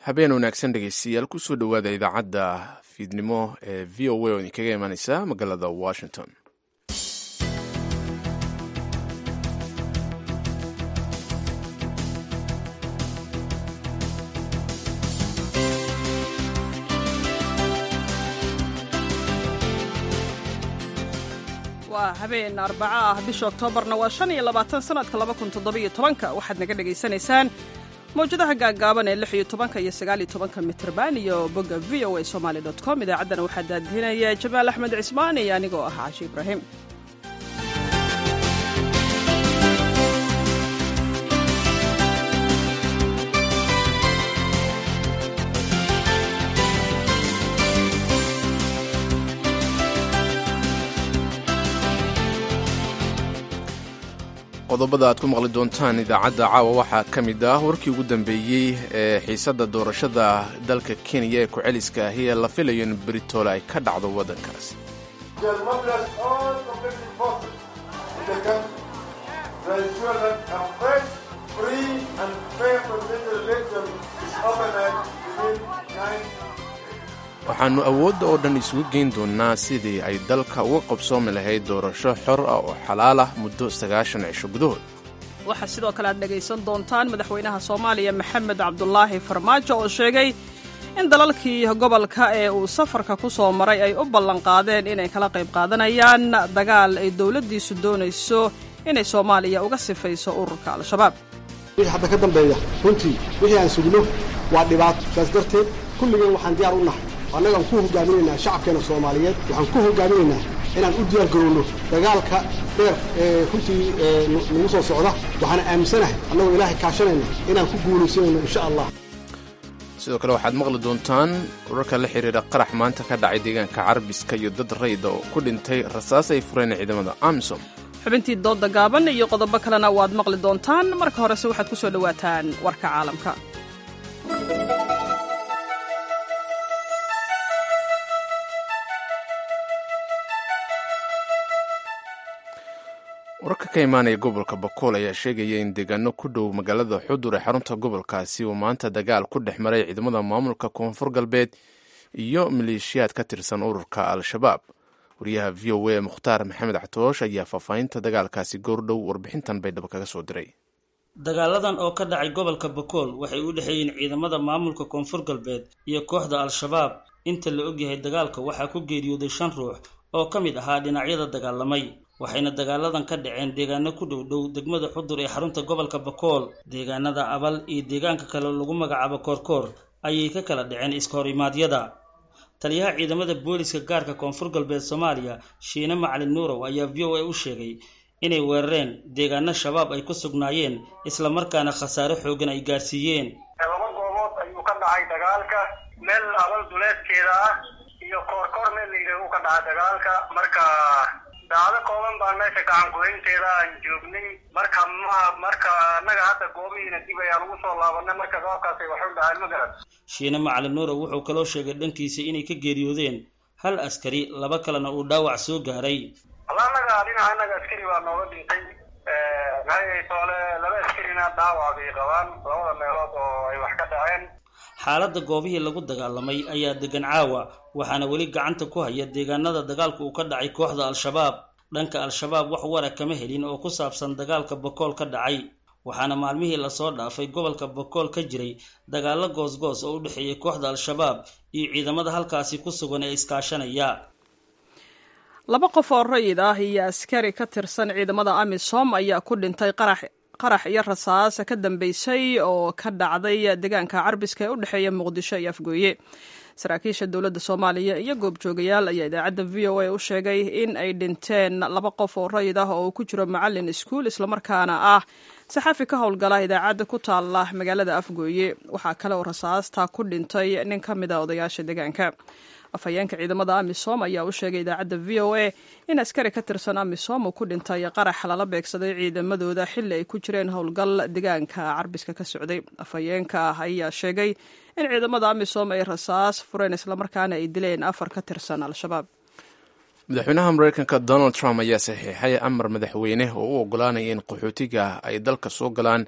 habeen wanaagsan dhegeystayaal kusoo dhowaada idaacadda fiidnimo ee v o a oo idinkaga imaaneysa magaalada washington waa habeen arbaco ah bisha oktoobarna waa shan iyo labaatan sanadka laba kun toddobiyo tobanka waxaad naga dhagaysanaysaan mawjadaha gaagaaban ee lix iyo tobanka iyo sagaal iyo tobanka mitrban iyo bogga v o a somaali dot com idaacaddana waxaa daadihinaya jamaal axmed cismaan iyo anigoo ah caashi ibraahim qodobada aad ku maqli doontaan idaacadda caawa waxaa ka mid ah warkii ugu dambeeyey ee xiisadda doorashada dalka kenya ee ku-celiska ahi ee la filayo in britoole ay ka dhacdo waddankaas waxaannu awoodda oo dhan isugu geyn doonnaa sidii ay dalka uga qabsoomi lahayd doorasho xor ah oo xalaal ah muddo sagaashan cisho gudahood waxaa sidoo kale aad dhegaysan doontaan madaxweynaha soomaaliya maxamed cabdulaahi farmaajo oo sheegay in dalalkii gobolka ee uu safarka ku soo maray ay u ballanqaadeen inay kala qayb qaadanayaan dagaal ay dowladdiisu doonayso inay soomaaliya uga sifayso ururka al-shabaab wixii hadda ka dambeeya runtii wixii aan sugno waa dhibaato saas darteed kulligeen waxaan diyaar u nahay annagaan ku hogaaminaynaa shacabkeena soomaaliyeed waxaan ku hogaaminaynaa inaan u diyaar garowno dagaalka dheer ee runtii nagu soo socda waxaana aaminsanahay annagoo ilaahay kaashanayna inaan ku guulaysanayno insha allah sidoo kale waxaad maqli doontaan wararka la xidhiidha qarax maanta ka dhacay deegaanka carbiska iyo dad rayda oo ku dhintay rasaas ay fureen ciidamada amisom xubintii doodda gaaban iyo qodobo kalena waad maqli doontaan marka horese waxaad ku soo dhowaataan warka caalamka wararka ka imaanaya gobolka bakool ayaa sheegaya in deegaano ku dhow magaalada xudur ee xarunta gobolkaasi uu maanta dagaal ku dhex maray ciidamada maamulka koonfur galbeed iyo maleeshiyaad ka tirsan ururka al-shabaab wariyaha v o a mukhtaar maxamed catoosh ayaa faahfaahinta dagaalkaasi goordhow warbixintan baydhabo kaga soo diray dagaaladan oo ka dhacay gobolka bakool waxay u dhexeeyeen ciidamada maamulka koonfur galbeed iyo kooxda al-shabaab inta la ogyahay dagaalka waxaa ku geeriyooday shan ruux oo ka mid ahaa dhinacyada dagaalamay waxayna dagaaladan ka dhaceen deegaano ku dhow dhow degmada xudur ee xarunta gobolka bakool deegaanada abal iyo deegaanka kale lagu magacaabo koorkoor ayay ka kala dhaceen iskahor-imaadyada taliyaha ciidamada booliska gaarka koonfur galbeed soomaaliya shiine macalin nuurow ayaa v o a u sheegay inay weerareen deegaano shabaab ay ku sugnaayeen islamarkaana khasaare xoogan ay gaarsiiyeen laba goobood ayuu ka dhacay dagaalka meel abal duleedkeeda ah iyo koorkoor meel layidhaah uu ka dhacay dagaalka marka daacdo kooban baan meesha gacan gudaynteeda aan joognay marka ma marka annaga hadda goobihiina dib ayaan ugu soo laabanay marka sababkaasay waxu dhahaan ma garan shiine macalin nuurow wuxuu kaloo sheegay dhankiisa inay ka geeriyoodeen hal askari laba kalena uu dhaawac soo gaaray alla annaga dhinaca annaga askari baa nooga dhintay maxay soole laba askarina dhaawac bay qabaan labada meelood oo ay wax ka dhaceen xaaladda goobihii lagu dagaalamay ayaa degan caawa waxaana weli gacanta ku haya deegaanada dagaalku uu ka dhacay kooxda al-shabaab dhanka al-shabaab wax wara kama helin oo ku saabsan dagaalka bakool ka dhacay waxaana maalmihii lasoo dhaafay gobolka bakool ka jiray dagaallo goosgoos oo u dhexeeyay kooxda al-shabaab iyo ciidamada halkaasi ku sugan ee iskaashanaya laba qof oo rayid ah iyo askari ka tirsan ciidamada amisom ayaa ku dhintay qarax qarax iyo rasaas ka dambeysay oo ka dhacday deegaanka carbiska ee u dhexeeya muqdisho iyo afgooye saraakiisha dowladda soomaaliya iyo goobjoogayaal ayaa idaacadda v o a u sheegay in ay dhinteen laba qof oo rayid ah oo ku jiro macalin iskuul islamarkaana ah saxaafi ka howlgala idaacadda ku taalla magaalada afgooye waxaa kale oo rasaasta ku dhintay nin ka mid a odayaasha deegaanka afhayeenka ciidamada amisom ayaa u sheegay idaacadda v o a in askari ka tirsan amisom uu ku dhintay qarax lala beegsaday ciidamadooda xilli ay ku jireen howlgal deegaanka carbiska ka socday afhayeenka ayaa sheegay in ciidamada amisom ay rasaas fureen islamarkaana ay dileen afar ka tirsan al-shabaab madaxweynaha mareykanka donald trump ayaa saxiixay amar madaxweyne oo u ogolaanaya in qaxootiga ay dalka soo galaan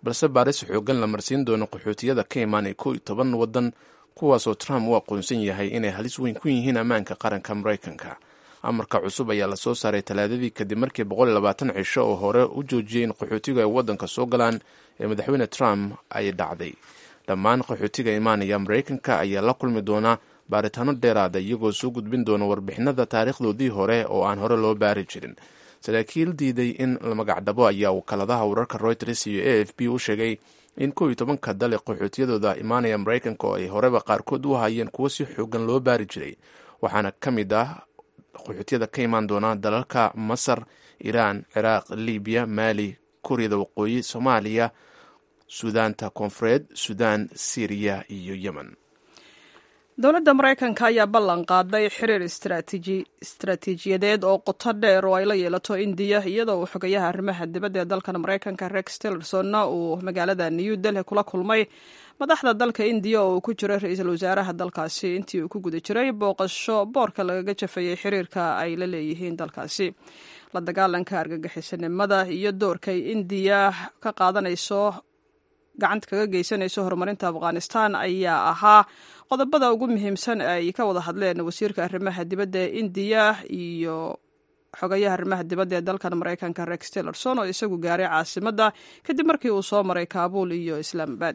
balse baaris xoogan la marsiin doono qaxootiyada ka imaanay kow iyo toban waddan kuwaasoo trump u aqoonsan yahay inay halis weyn ku yihiin ammaanka qaranka maraykanka amarka cusub ayaa lasoo saaray talaadadii kadib markii boqol iyo labaatan cisho oo hore u joojiyey in qaxootiga ay waddanka soo galaan ee madaxweyne trump ay dhacday dhammaan qaxootiga imaanaya maraykanka ayaa la kulmi doonaa baaritaano dheeraada iyagoo soo gudbin doona warbixinada taariikhdoodii hore oo aan hore loo baari jirin saraakiil diiday in la magacdhabo ayaa wakaaladaha wararka reuters iyo a f b u sheegay in kow iyo tobanka dale qaxootiyadooda imaanaya maraykanka oo ay horeba qaarkood u hayeen kuwo si xoogan loo baari jiray waxaana ka mid ah qaxootiyada ka imaan doona dalalka masar iiraan ciraaq libiya maali kuuriyada waqooyi soomaaliya suudaanta koonfureed suudaan syriya iyo yemen dowladda maraykanka ayaa ballan qaaday xiriir istaraatiijiyadeed oo qoto dheer oo ay la yeelato indiya iyadoo uu xogayaha arrimaha dibadda ee dalkan maraykanka rex tillersonna uu magaalada new delhi kula kulmay madaxda dalka indiya oo uu ku jiro ra-iisul wasaaraha dalkaasi intii uu ku guda jiray booqasho boorka lagaga jafayey xiriirka ay la leeyihiin dalkaasi la dagaalanka argagixisanimada iyo doorkay indiya ka qaadanayso gacanta kaga geysanayso horumarinta afghanistan ayaa ahaa qodobada ugu muhiimsan ay ka wada hadleen wasiirka arrimaha dibadda ee indiya iyo xogayaha arrimaha dibadda ee dalkan maraykanka rex tillerson oo isagu gaaray caasimadda kadib markii uu soo maray kaabuul iyo islaamabad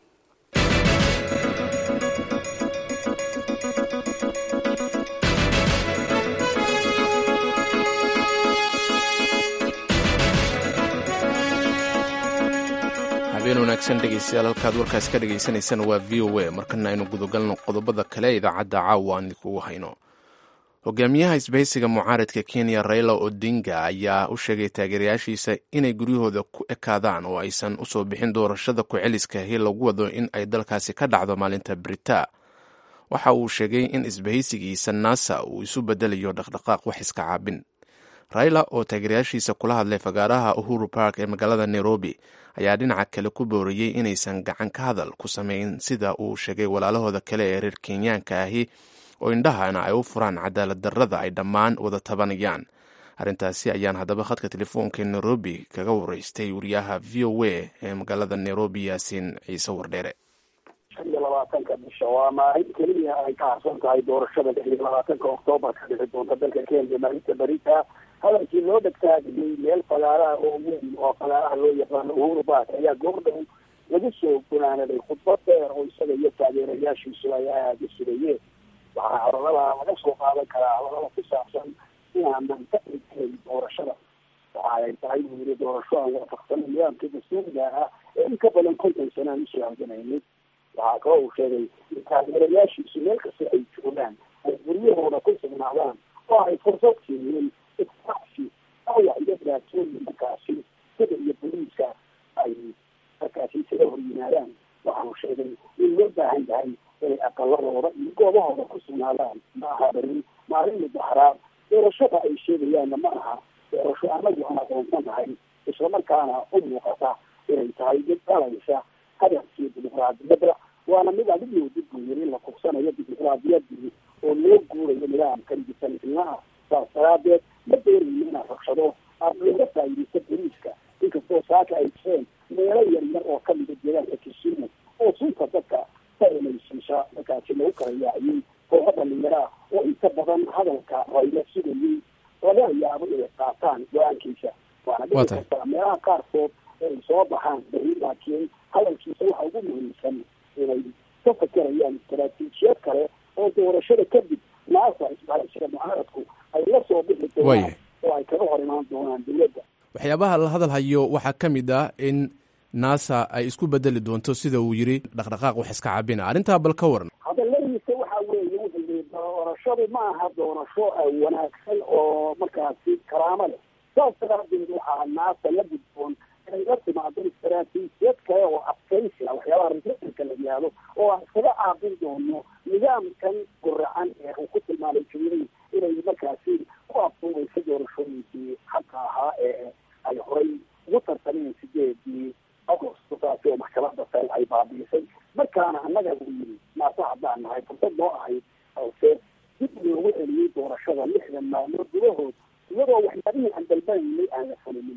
habeen wanaagsan dhegeystayaal halkaad warkaas ka dhegeysaneysaan waa v o a markana aynu gudagalno qodobada kale idaacadda caawa aan idinkugu hayno hogaamiyaha isbahaysiga mucaaradka kenya raila odinga ayaa u sheegay taageerayaashiisa inay guryahooda ku ekaadaan oo aysan usoo bixin doorashada ku-celiska hii lagu wado in ay dalkaasi ka dhacdo maalinta brita waxa uu sheegay in isbahaysigiisa nasa uu isu bedelayo dhaqdhaqaaq wax iska caabin raila oo taageerayaashiisa kula hadlay fagaaraha uhuru park ee magaalada nairobi ayaa dhinaca kale ku booriyey inaysan gacan ka hadal ku samayn sida uu sheegay walaalahooda kale ee reer kenyaanka ahi oo indhahana ay u furaan cadaalad darrada ay dhammaan wada tabanayaan arrintaasi ayaan haddaba khadka telefoonka nairobi kaga wareystay wariyaha v o a ee magaalada nairobi yaasiin ciise wardheere shan iyo labaatanka bisha waa maalin keliya ay ka harsan tahay doorashada lix iyo labaatanka oktoobar ka dhici doonta dalka kenya maalinta berita hadalkii loo dhegtaagiyey meel fagaaraha oo weyn oo fagaaraha loo yaqaano uhuru bark ayaa goordhow lagu soo gunaanaday khudbad dheer oo isaga iyo taageerayaashiisu ay aada u sugayeen waxaa hadalada laga soo qaadan karaa hadalada ku saabsan inaanan ka dhigtayn doorashada waxa ay tahay buu yiri doorasho aan waafaqsanin nidaamka dastuuriga ah ee in ka badan konton sana aan usoo halganaynin waxaa kaloo uu sheegay in taageerayaashiisu meel kasta ay joogaan ay guryahooda ku sugnaadaan oo ay fursad siiyeen isqaxsi awac iyo dhibaatooyin markaasi sida iyo boliiska ay markaasi isaga hor yimaadaan waxa uu sheegay in loo baahan yahay inay aqaladooda iyo goobahooda ku sugnaadaan ma aha beri maalin mudaxaraad doorashada ay sheegayaanna ma aha doorasho anagu aan aqoonsanahay islamarkaana u muuqata inay tahay mid dhalaysa hadafkii dimuqraadiyadda waana mid adigu dib buu yiri la kugsanayo dimuqraadiyadii oo loo guurayo nidaamkan disanilnaha saas daraadeed ma doonayno inaad rabshado aada looga faa'iidaysa boliiska inkastoo saaka ay jireen meelo yar yar oo kamida deegaanka kisumu oo sunta dadka sainaysiisa markaasi lagu kala yaaciyey kooxo dhalinyaraah oo inta badan hadalka rayla sugayey laga yaabo inay qaataan go-aankiisa waana dhici kartaa meelaha qaarkood ay soo baxaan beri laakiin hadalkiisa waxa ugu muhiimsan inay ka fakerayaan istaraatiijiyad kale oo doorashada kadib naasa isbahaysiga mucaaradku ay la soo bixi doonaan oo ay kaga hor imaan doonaan dowladda waxyaabaha la hadal hayo waxaa ka mid ah in nasa ay isku bedeli doonto sida uu yiri dhaqdhaqaaq wax iska cabina arrintaa bal ka waran hadaladiisa waxa weeye wuxuu yii doorashadu ma aha doorasho wanaagsan oo markaasi karaamo leh saas daraadeed waxaa naasa la gudboon inay la timaado istaraatiijiyad kale oo adkaysi ah waxyaabaha republicanka la yihahdo oo aan iskaga caabin doono nidaamkan guracan ee uu ku tilmaamay jumhuuri inay markaasi ku afduubaysa doorashooyinkii xaqa ahaa ee ay horay ugu tartameen sideedii agosto taasi oo maxkamada sare ay baabiisay markaana annaga uu yiri naasa haddaan nahay fursad noo ahayd balse dib loogu celiyey doorashada lixdan maalmood gudahood iyadoo waxyaabihii aan dalbanaynay aan la fulinin marka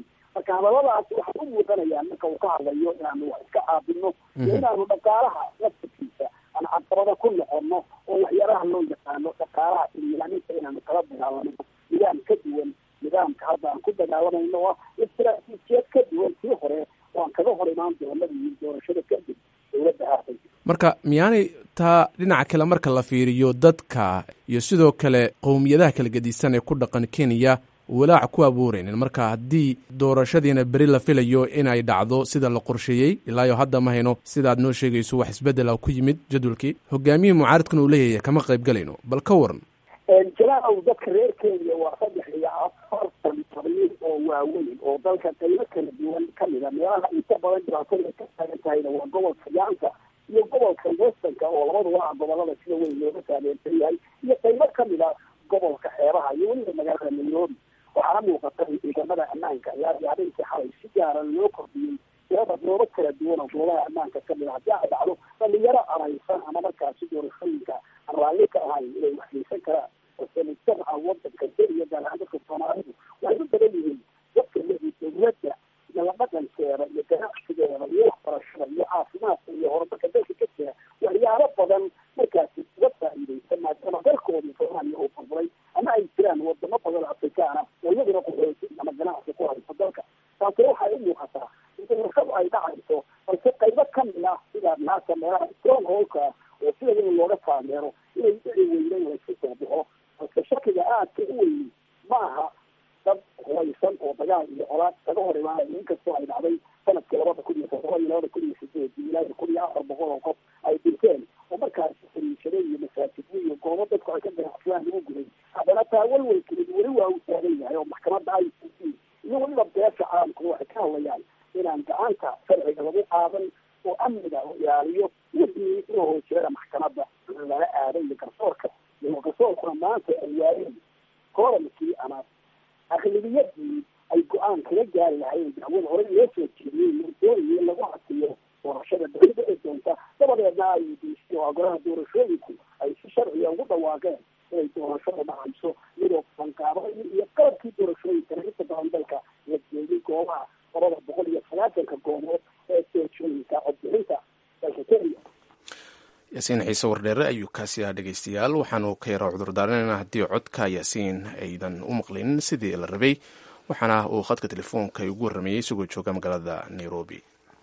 marka hadaladaas waxay u muuqanayaan marka uu ka hadlayo inaanu wax iska caabino iyo inaanu dhaqaalaha laftirkiisa aan caqabada ku noqono oo waxyaalaha loo yaqaano dhaqaalaha ililaaninta inaanu kala dagaalano nidaam ka duwan nidaamka hadda aan ku dagaalamayno oo istaraatiijiyad ka duwan tii hore oo aan kaga hor imaan doonadii doorashada kadib dowladda haatan marka miyaanay taa dhinaca kale marka la fiiriyo dadka iyo sidoo kale qowmiyadaha kala gedisan ee ku dhaqan kenya walaac ku abuuraynin marka haddii doorashadiina beri la filayo inay dhacdo sida la qorsheeyey ilaayo hadda ma hayno sidaad noo sheegayso wax isbedela ku yimid jadwalkii hogaamiyihii mucaaradkana uu leeyahay kama qayb galayno bal ka waran jalaalow dadka reer kenya waa saddex iyo afartan qabiil oo waaweyn oo dalka qaybo kala duwan kamida meelaha inta badan dhibaatada ka taagan tahayna waa gobolka yaanka iyo gobolka westernka oo labaduba ah gobolada sida weyn looga saameynsan yahay iyo qaybo kamid a gobolka xeebaha iyo weliba magaalada nairobi waxaana muuqata in ciidamada ammaanka ayaa habeenkii xalay si gaara loo kordhiyey tirada goobo kala duwan oo goobaha ammaanka kamid a haddii ay dhacdo dhalinyaro araysan ama markaasi doorashooyinka aan raalli ka ahayn inay waxgeysan karaan balse mujtamaca wadanka kenya gaar ahaan dadka soomaalidu waxay u badan yihiin dadka lehii dowladda iyo la dhaqankeeda iyo ganacsigeeda iyo waxbarashada iyo caafimaadka iyo horumarka dalka ka jira waxyaalo badan markaasi uga faa'iideysan maadaama dalkoodii soomaaliya uu burburay ama ay jiraan wadamo badan afrikaana oo iyaduna qaxooti ama ganacsi ku hayso dalka taasina waxay u muuqataa in doorashadu ay dhacayso balse qaybo kamid ah sida naasa meelaha strong holka oo sida weyn looga taageero inay dhici weynen laysku soo baxo balse shakiga aadka u weyni ma aha dad hubaysan oo dagaal iyo colaad kaga hor imaanaya inkastoo ay dhacday sanadkii labada kun iyo toddoba iyo labada kun iyo sideed iyo ilaa kun iyo afar boqol oo qof ay dhinteen oo markaasi fariishado iyo masaajidyo iyo goobo dadku ay ka ganacsadaan lagu guday haddana taa walwalkeedu weli waa uu taagan yahay oo maxkamadda i c c iyo weliba beesha caalamku waxay ka hadlayaan inaan gacanta sharciga lagu qaadan oo amniga la ilaaliyo wixii inuu hoojirada maxkamadda lala aaday iyo garsoorka iyo garsoorkuna maanta ay waayeen koorankii ama aqlibiyadii ay go-aan kaga gaari lahayn dacwada hore loo soo jeediyey doonayay in lagu hasiyo doorashada dowladda ee doonta dabadeedna ay diisay oo golaha doorashooyinku ay si sharciga ugu dhawaaqeen inay doorashada dhacayso iyadoo fanqaabaday iyo qalabkii doorashooyinkana inta badan dalka la jeediyey goobaha labada boqol iyo sagaatanka goobood ee doorashooyinka codbixinta dalka kenya yaasiin xiise wardheere ayuu kaasi ah dhegeystayaal waxaanu ka yaraa cudurdaaranayna haddii codka yaasiin aydan u maqlinin sidii la rabay waxaana uu khadka telefoonka ugu warrameeyey isagoo jooga magaalada nairobi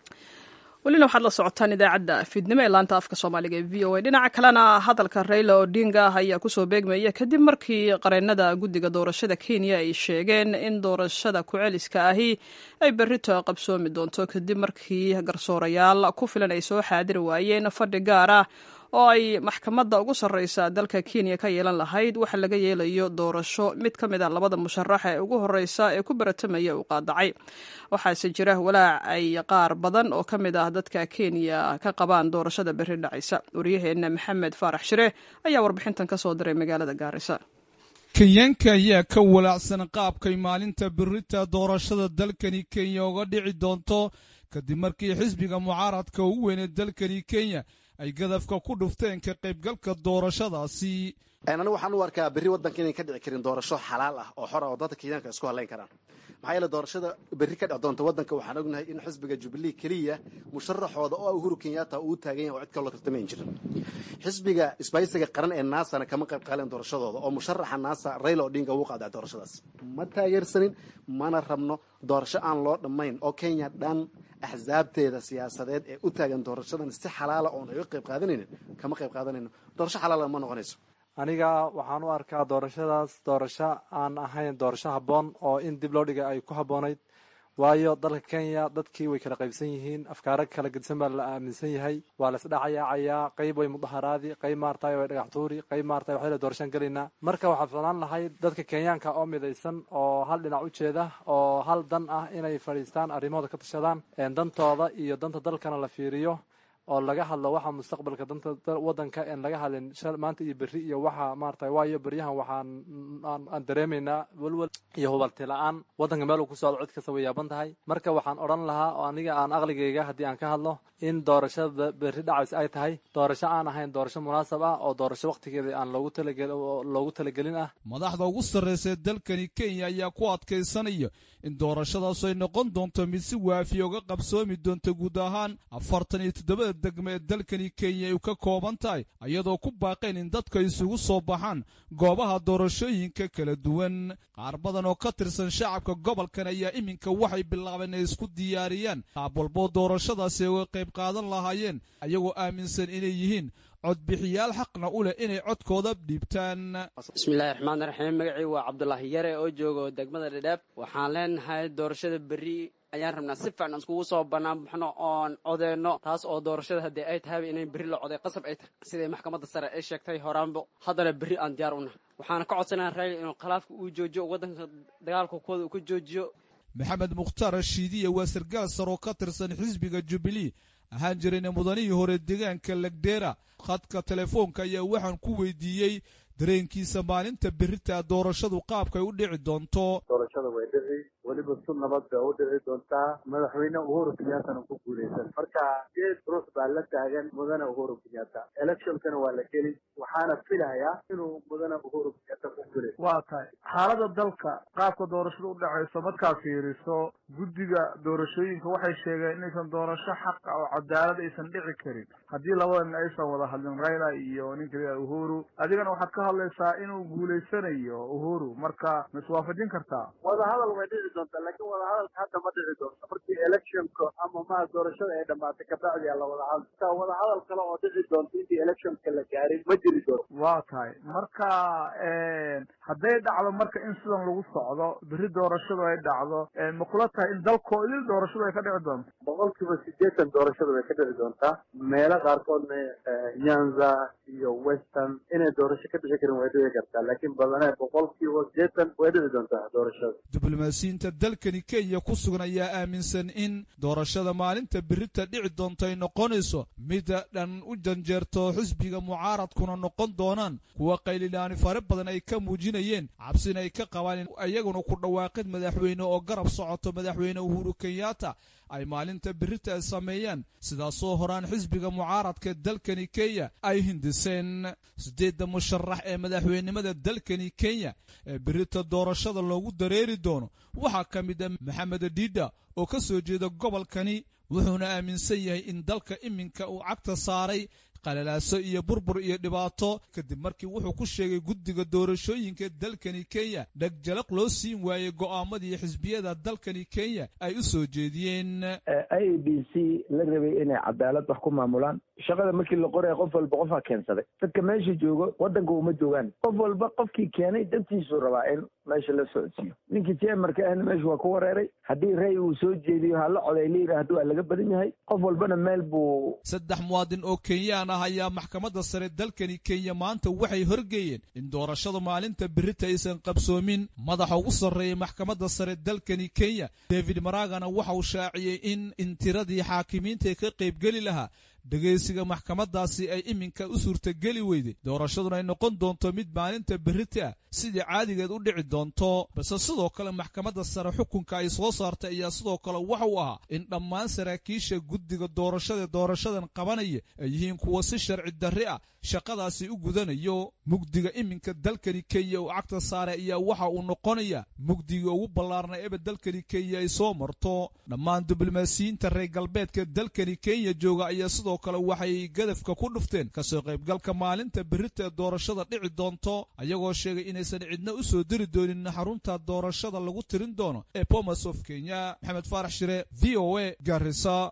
welina waxaad la socotaan idaacadda fiidnimo ee laanta afka soomaaliga ee v o a dhinaca kalena hadalka rayla odinga ayaa kusoo beegmaya kadib markii qareenada guddiga doorashada kenya ay sheegeen in doorashada ku-celiska ahi ay berrito qabsoomi doonto kadib markii garsoorayaal ku filan ay soo xaadiri waayeen fadhi gaar ah oo ay maxkamadda ugu sarreysa dalka kenya ka yeelan lahayd waxa laga yeelayo doorasho mid ka mid a labada musharax ee ugu horreysa ee ku baratamaya uu qaadacay waxaase jira walaac ay qaar badan oo ka mid ah dadka kenya ka qabaan doorashada berri dhacaysa waryaheena maxamed faarax shire ayaa warbixintan ka soo diray magaalada gaarisa kenyaanka ayaa ka walaacsan qaabkay maalinta berita doorashada dalkani kenya uga dhici doonto kadib markii xisbiga mucaaradka ugu weynee dalkani kenya ay gadafka ku dhufteen ka qaybgalka doorashadaasi anigu waxaan u arkaa berri waddanka inayn ka dhici karin doorasho xalaal ah oo xora oo dadka kenyaanka isku hadlayn karaan maxaa yeele doorashada berri ka dhec doonta waddanka waxaan ognahay in xisbiga jubilee keliya musharaxooda oo uhuru kenyatta uu taagan yahay oo cid kaloo tartamayn jirin xisbiga isbaysiga qaran ee naasana kama qayb qaaleen doorashadooda oo musharaxa naasa rayla odinga wuu qaadacay doorashadaas ma taageersanin mana rabno doorasho aan loo dhammayn oo kenya dhan axsaabteeda siyaasadeed ee u taagan doorashadan si xalaala oon ay u qayb qaadanaynin kama qayb qaadanayno doorasho xalaala ma noqonayso aniga waxaan u arkaa doorashadaas doorasho aan ahayn doorasho habboon oo in dib loo dhigay ay ku habboonayd waayo dalka kenya dadkii way kala qaybsan yihiin afkaaro kala gedisan baa la aaminsan yahay waa la isdhacayaacayaa qayb way mudaharaadi qayb maartay way dhagax tuuri qayb maartay waxayla doorashaan gelaynaa marka waxaa ficnaan lahayd dadka kenyaanka oo midaysan oo hal dhinac u jeeda oo hal dan ah inay fadhiistaan arrimahooda ka tashadaan dantooda iyo danta dalkana la fiiriyo oo laga hadlo waxa mustaqbalka danta wadanka en laga hadlin maanta iyo berri iyo waxa maarata waayo beryahan waxaan aan dareemaynaa welwel iyo hubalti la-aan wadanka meel uu ku socdo cid kasta way yaaban tahay marka waxaan odhan lahaa oo aniga aan aqligayga haddii aan ka hadlo in doorashada berri dhacays ay tahay doorasho aan ahayn doorasho munaasab ah oo doorasho wakhtigeeda aan loogu talagel loogu talagelin ah madaxda ugu sarreysa dalkani kenya ayaa ku adkaysanaya in doorashadaas ay noqon doonto mid si waafiya uga qabsoomi doonta guud ahaan afartan iyo toddobada degmo ee dalkani kenya ay ka kooban tahay iyadoo ku baaqeen in dadka isugu soo baxaan goobaha doorashooyinka kala duwan qaar badan oo ka tirsan shacabka gobolkan ayaa iminka waxay bilaabeen inay isku diyaariyaan qaab walboo doorashadaasi ay uga qayb qaadan lahaayeen ayagoo aaminsan inay yihiin codbixiyaal xaqna u leh inay codkooda dhiibtaan bismillahi raxmaan raxiim magacii waa cabdulaahi yare oo jooga degmada dhadhaab waxaan leenahay doorashada berri ayaan rabnaa si fiican iskugu soo bannaan baxno oon codeyno taas oo doorashada haddii ay tahayba inay berri la coday qasab ay tahay siday maxkamadda sare ay sheegtay horaanbo haddana berri aan diyaar u nahay waxaana ka codsanaya raali inuu khilaafka uu joojiyo waddanka dagaalka kooda uu ka joojiyo maxamed mukhtaar rashiidiya waa sargaal sar oo ka tirsan xisbiga jubilee ahaan jirayna mudanihii hore deegaanka legdheera khadka telefoonka ayaa waxaan ku weydiiyey dareenkiisa maalinta berita doorashadu qaabkay u dhici doonto doorashada way dhici weliba si nabad bay u dhici doontaa madaxweyne uhuru kenyaatana ku guuleysan marka geed ruux baa la taagan mudane uhuru kenyaata electionkana waa la geli waxaana filayaa inuu mudane uhuru kenyaata ku guuleysan waa tahay xaalada dalka qaabka doorashada u dhacayso markaa fiiriso guddiga doorashooyinka waxay sheegeen inaysan doorasho xaqa oo cadaalad aysan dhici karin haddii labadan aysan wada hadlin rayla iyo ninka uhuru adigana waxaad ka hadlaysaa inuu guuleysanayo uhuru marka ma iswaafajin kartaa wadahadal way dhici doontaa laakiin wadahadalka hadda ma dhici doonto markii electionka ama maha doorashada ay dhamaatay kabacdi la wadahadal taa wadahadal kale oo dhici doonto intii electionka la gaarin ma jiri doonto waa tahay marka hadday dhacdo marka in sidan lagu socdo berri doorashadu ay dhacdo ma kula tahay in dalkoo idil doorashadu ay ka dhici doonto boqol kiiba sideetan doorashadu way ka dhici doontaa meelo qaarkoodna nyanza iyo western inay doorasho ka dhici karin way dhici kartaa laakiin badanaa boqol kiiba sideetan way dhici doontaa doorashada diblomaasiyiinta dalkani kenya ku sugan ayaa aaminsan in doorashada maalinta berita dhici doonto ay noqonayso mid dhan u janjeerto xisbiga mucaaradkuna noqon doonaan kuwa qaylilaani fare badan ay ka muujinayeen cabsina ay ka qabaan in iyaguna ku dhawaaqid madaxweyne oo garab socoto madaxweyne uhuru kenyaata ay maalinta berita ay sameeyaan sidaasoo horaan xisbiga mucaaradka dalkani kenya ay hindiseen siddeedda musharax ee madaxweynenimada dalkani kenya ee berita doorashada loogu dareeri doono waxaa ka mid ah maxamed diida oo ka soo jeeda gobolkani wuxuuna aaminsan yahay in dalka iminka uu cagta saaray qalalaaso iyo burbur iyo dhibaato kadib markii wuxuu ku sheegay guddiga doorashooyinka dalkani kenya dhegjalaq loo siin waayey go'aamadii xisbiyada dalkani kenya ay u soo jeediyeen i a b c la rabay inay cadaalad wax ku maamulaan shaqada markii la qoraya qof walba qofaa keensaday dadka meesha joogo waddanka uma joogaan qof walba qofkii keenay dantiisuu rabaa in meesha la socodsiiyo ninkii jemarka ahna meesha waa ku wareeray haddii ray uu soo jeediyo hala coday la yidhaahdo waa laga badan yahay qof walbana meel buu saddex muwaadin oo kenyaan ah ayaa maxkamadda sare dalkani kenya maanta waxay horgeeyeen in doorashada maalinta berita aysan qabsoomin madaxa ugu sarreeyay maxkamadda sare dalkani kenya david maragana waxa uu shaaciyey in in tiradii xaakimiinta ka qaybgeli lahaa dhegaysiga maxkamaddaasi ay iminka u suurtageli weyday doorashaduna ay noqon doonto mid maalinta berita ah sidii caadigeed u dhici doonto balse sidoo kale maxkamadda sare xukunka ay soo saartay ayaa sidoo kale waxa uu ahaa in dhammaan saraakiisha guddiga doorashada doorashadan qabanaya ay yihiin kuwa si sharci darri ah shaqadaasi u gudanayo mugdiga iminka dalkani kenya uu cagta saare ayaa waxa uu noqonaya mugdiga ugu ballaarnay eba dalkani kenya ay soo marto dhammaan diblomaasiyiinta reer galbeedka dalkani kenya jooga ayaa sidoo kale waxay gadafka ku dhufteen kasoo qaybgalka maalinta berita ee doorashada dhici doonto ayagoo sheegay inaysan cidna u soo diri doonin xarunta doorashada lagu tirin doono ee bomas of kenya maxamed faarax shire v o a garisa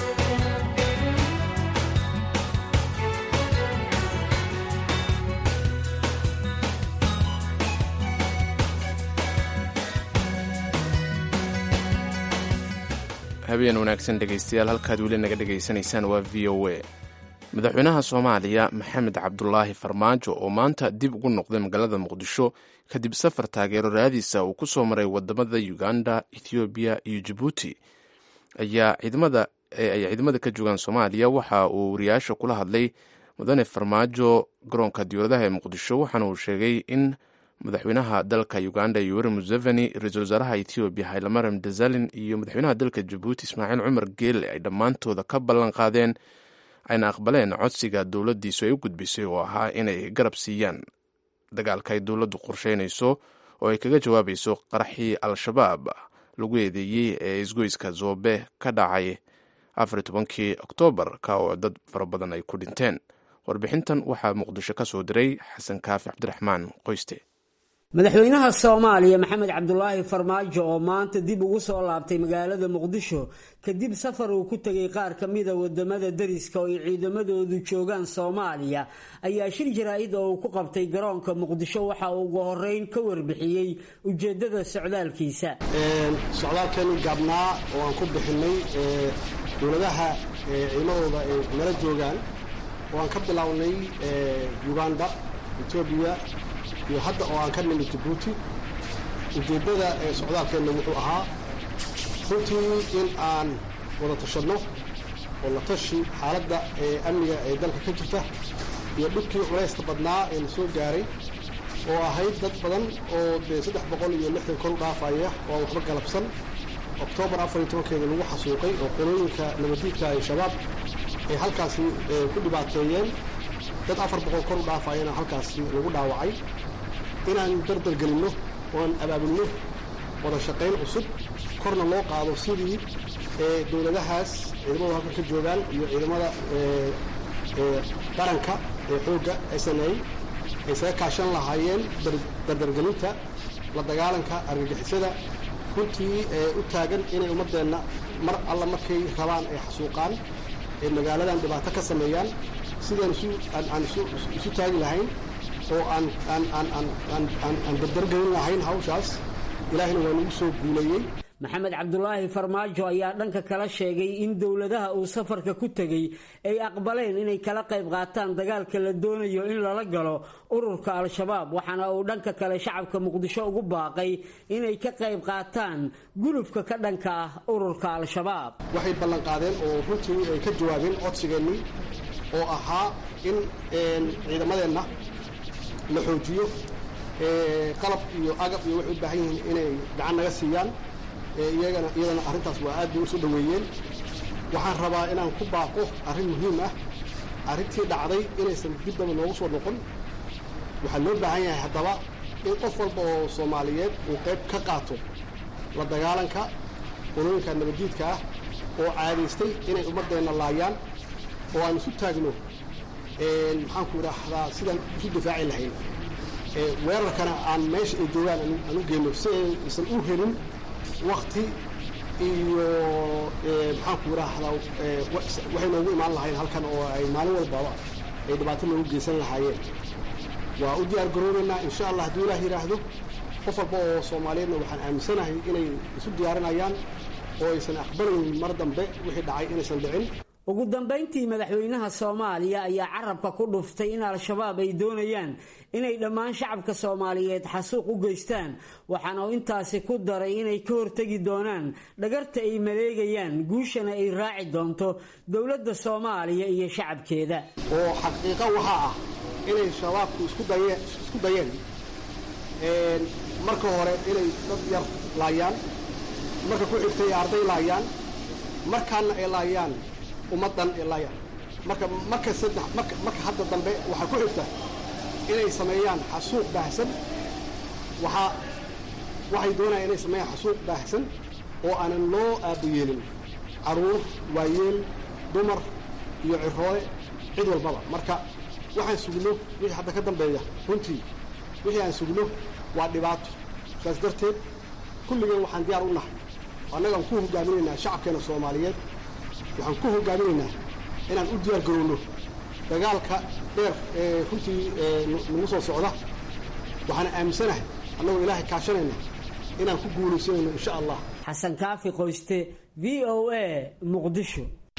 habeen wanaagsan dhegaystayaal halkaad weli naga dhegaysanaysaan waa v o a madaxweynaha soomaaliya maxamed cabdulaahi farmaajo oo maanta dib ugu noqday magaalada muqdisho kadib safar taageero raadiisa uu ku soo maray wadamada uganda ethoobiya iyo jabuuti ayaa ciidamada ay ciidamada ka joogaan soomaaliya waxa uu wariyaasha kula hadlay mudane farmaajo garoonka diyuuradaha ee muqdisho waxaana uu sheegay in madaxweynaha dalka uganda yoweri museveni ra-iisul wasaaraha ethoobiya haylamaram dazalin iyo madaxweynaha dalka jabuuti ismaaciil cumar geele ay dhammaantooda ka ballan qaadeen ayna aqbaleen codsiga dowladdiisu ay u gudbisay oo ahaa inay garab siiyaan dagaalka ay dowladdu qorsheynayso oo ay kaga jawaabayso qaraxii al-shabaab lagu eedeeyey ee isgoyska zoobe ka dhacay afar tobankii oktoobar ka oo dad fara badan ay ku dhinteen warbixintan waxaa muqdisho ka soo diray xasan kaafi cabdiraxmaan qoyste madaxweynaha soomaaliya maxamed cabdulaahi farmaajo oo maanta dib ugu soo laabtay magaalada muqdisho kadib safar uu ku tegay qaar ka mida wadamada dariska oo ay ciidamadoodu joogaan soomaaliya ayaa shir jaraa-id oo uu ku qabtay garoonka muqdisho waxa uu ugu horeyn ka warbixiyey ujeedada socdaalkiisa socdaalkeenu gaabnaa oo aan ku bixinay dowladaha ciidamadooda ay nala joogaan oo aan ka bilownay uganda etoobiya iyo hadda oo aan ka nimid jabuuti ujeeddada ee socdaalkeenna wuxuu ahaa runtii in aan wada tashanno oo la tashi xaaladda ee amniga ee dalka ka jirta iyo dhibkii culayska badnaa ee la soo gaaray oo ahayd dad badan oo dee saddex boqol iyo lixdan kor u dhaafaya oo aan waxba galabsan oktoobar afar iyo tobankeeda lagu xasuuqay oo qolooyinka nabadiidka ee shabaab ay halkaasi ku dhibaateeyeen dad afar boqol kor u dhaafayana halkaasi lagu dhaawacay inaan dardargelinno oan abaabulno wada shaqayn cusub korna loo qaado sidii dowladahaas ciidamadu halkan ka joogaan iyo ciidamada qaranka ee xoogga s n a ay saga kaashan lahaayeen dardargelinta la dagaalanka argagixisada runtii u taagan inay ummaddeenna mar alla markay rabaan ay xasuuqaan ee magaaladan dhibaato ka sameeyaan sidaan aan isu taagi lahayn oo aan dardargelin lahayn hawshaas ilaahina waa nagu soo guuleeyey maxamed cabdulaahi farmaajo ayaa dhanka kala sheegay in dowladaha uu safarka ku tegey ay aqbaleen inay kala qayb qaataan dagaalka la doonayo in lala galo ururka al-shabaab waxaana uu dhanka kale shacabka muqdisho ugu baaqay inay ka qayb qaataan gulufka ka dhanka ah ururka al-shabaab waxay ballan qaadeen oo runtii ay ka jawaabeen codsigeennii oo ahaa in ciidamadeenna la xoojiyo qalab iyo agab iyo waxay u baahan yihiin inay gacan naga siiyaan iyagana iyadana arrintaas waa aad bay u soo dhoweeyeen waxaan rabaa inaan ku baaqo arrin muhiim ah arrintii dhacday inaysan dib daba noogu soo noqon waxaa loo baahan yahay haddaba in qof walba oo soomaaliyeed uu qayb ka qaato la dagaalanka qolooyinka nabaddiidka ah oo caadaystay inay ummaddeenna laayaan oo aan isu taagno maxaanku idhaahdaa sidaan isu difaaci lahayn weerarkana aan meesha ay joogaan aan u geyno si aysan u helin wakti iyo maxaanku idhaahdaa waxay noogu imaan lahayn halkan oo ay maalin walbaba ay dhibaato noogu geysan lahaayeen waa u diyaar garoobaynaa insha allah hadduu ilaah yidhaahdo qof walba oo soomaaliyeedna waxaan aaminsanahay inay isu diyaarinayaan oo aysan aqbalaynin mar dambe wixii dhacay inaysan dhicin ugu dambayntii madaxweynaha soomaaliya ayaa carabka ku dhuftay in al-shabaab ay doonayaan inay dhammaan shacabka soomaaliyeed xasuuq u geystaan waxaana uu intaasi ku daray inay ka hortegi doonaan dhagarta ay maleegayaan guushana ay raaci doonto dowladda soomaaliya iyo shacabkeeda oo xaqiiqo waxaa ah inay shabaabku isku dayeen isku dayeen marka hore inay dad yar laayaan marka ku xigtay arday laayaan markaana ay laayaan ummaddan ee laayaan marka marka saddex marka marka hadda dambe waxaa ku xigta inay sameeyaan xasuuq baahsan waxaa waxay doonayaan inay sameeyaan xasuuq baahsan oo aanan loo aabayeelin caruur waayeel dumar iyo ciroole cid walbaba marka waxaan sugno wixii hadda ka dambeeya runtii wixii aan sugno waa dhibaato saas darteed kulligeen waxaan diyaar u nahay annagaan ku hogaaminaynaa shacabkeena soomaaliyeed waxaan ku hogaaminaynaa inaan u diyaar garowno dagaalka dheer ee runtii nagu soo socda waxaan aaminsanahay annagoo ilaahay kaashanayna inaan ku guulaysanayno insha allah xasan kaafi qoyste v o a muqdisho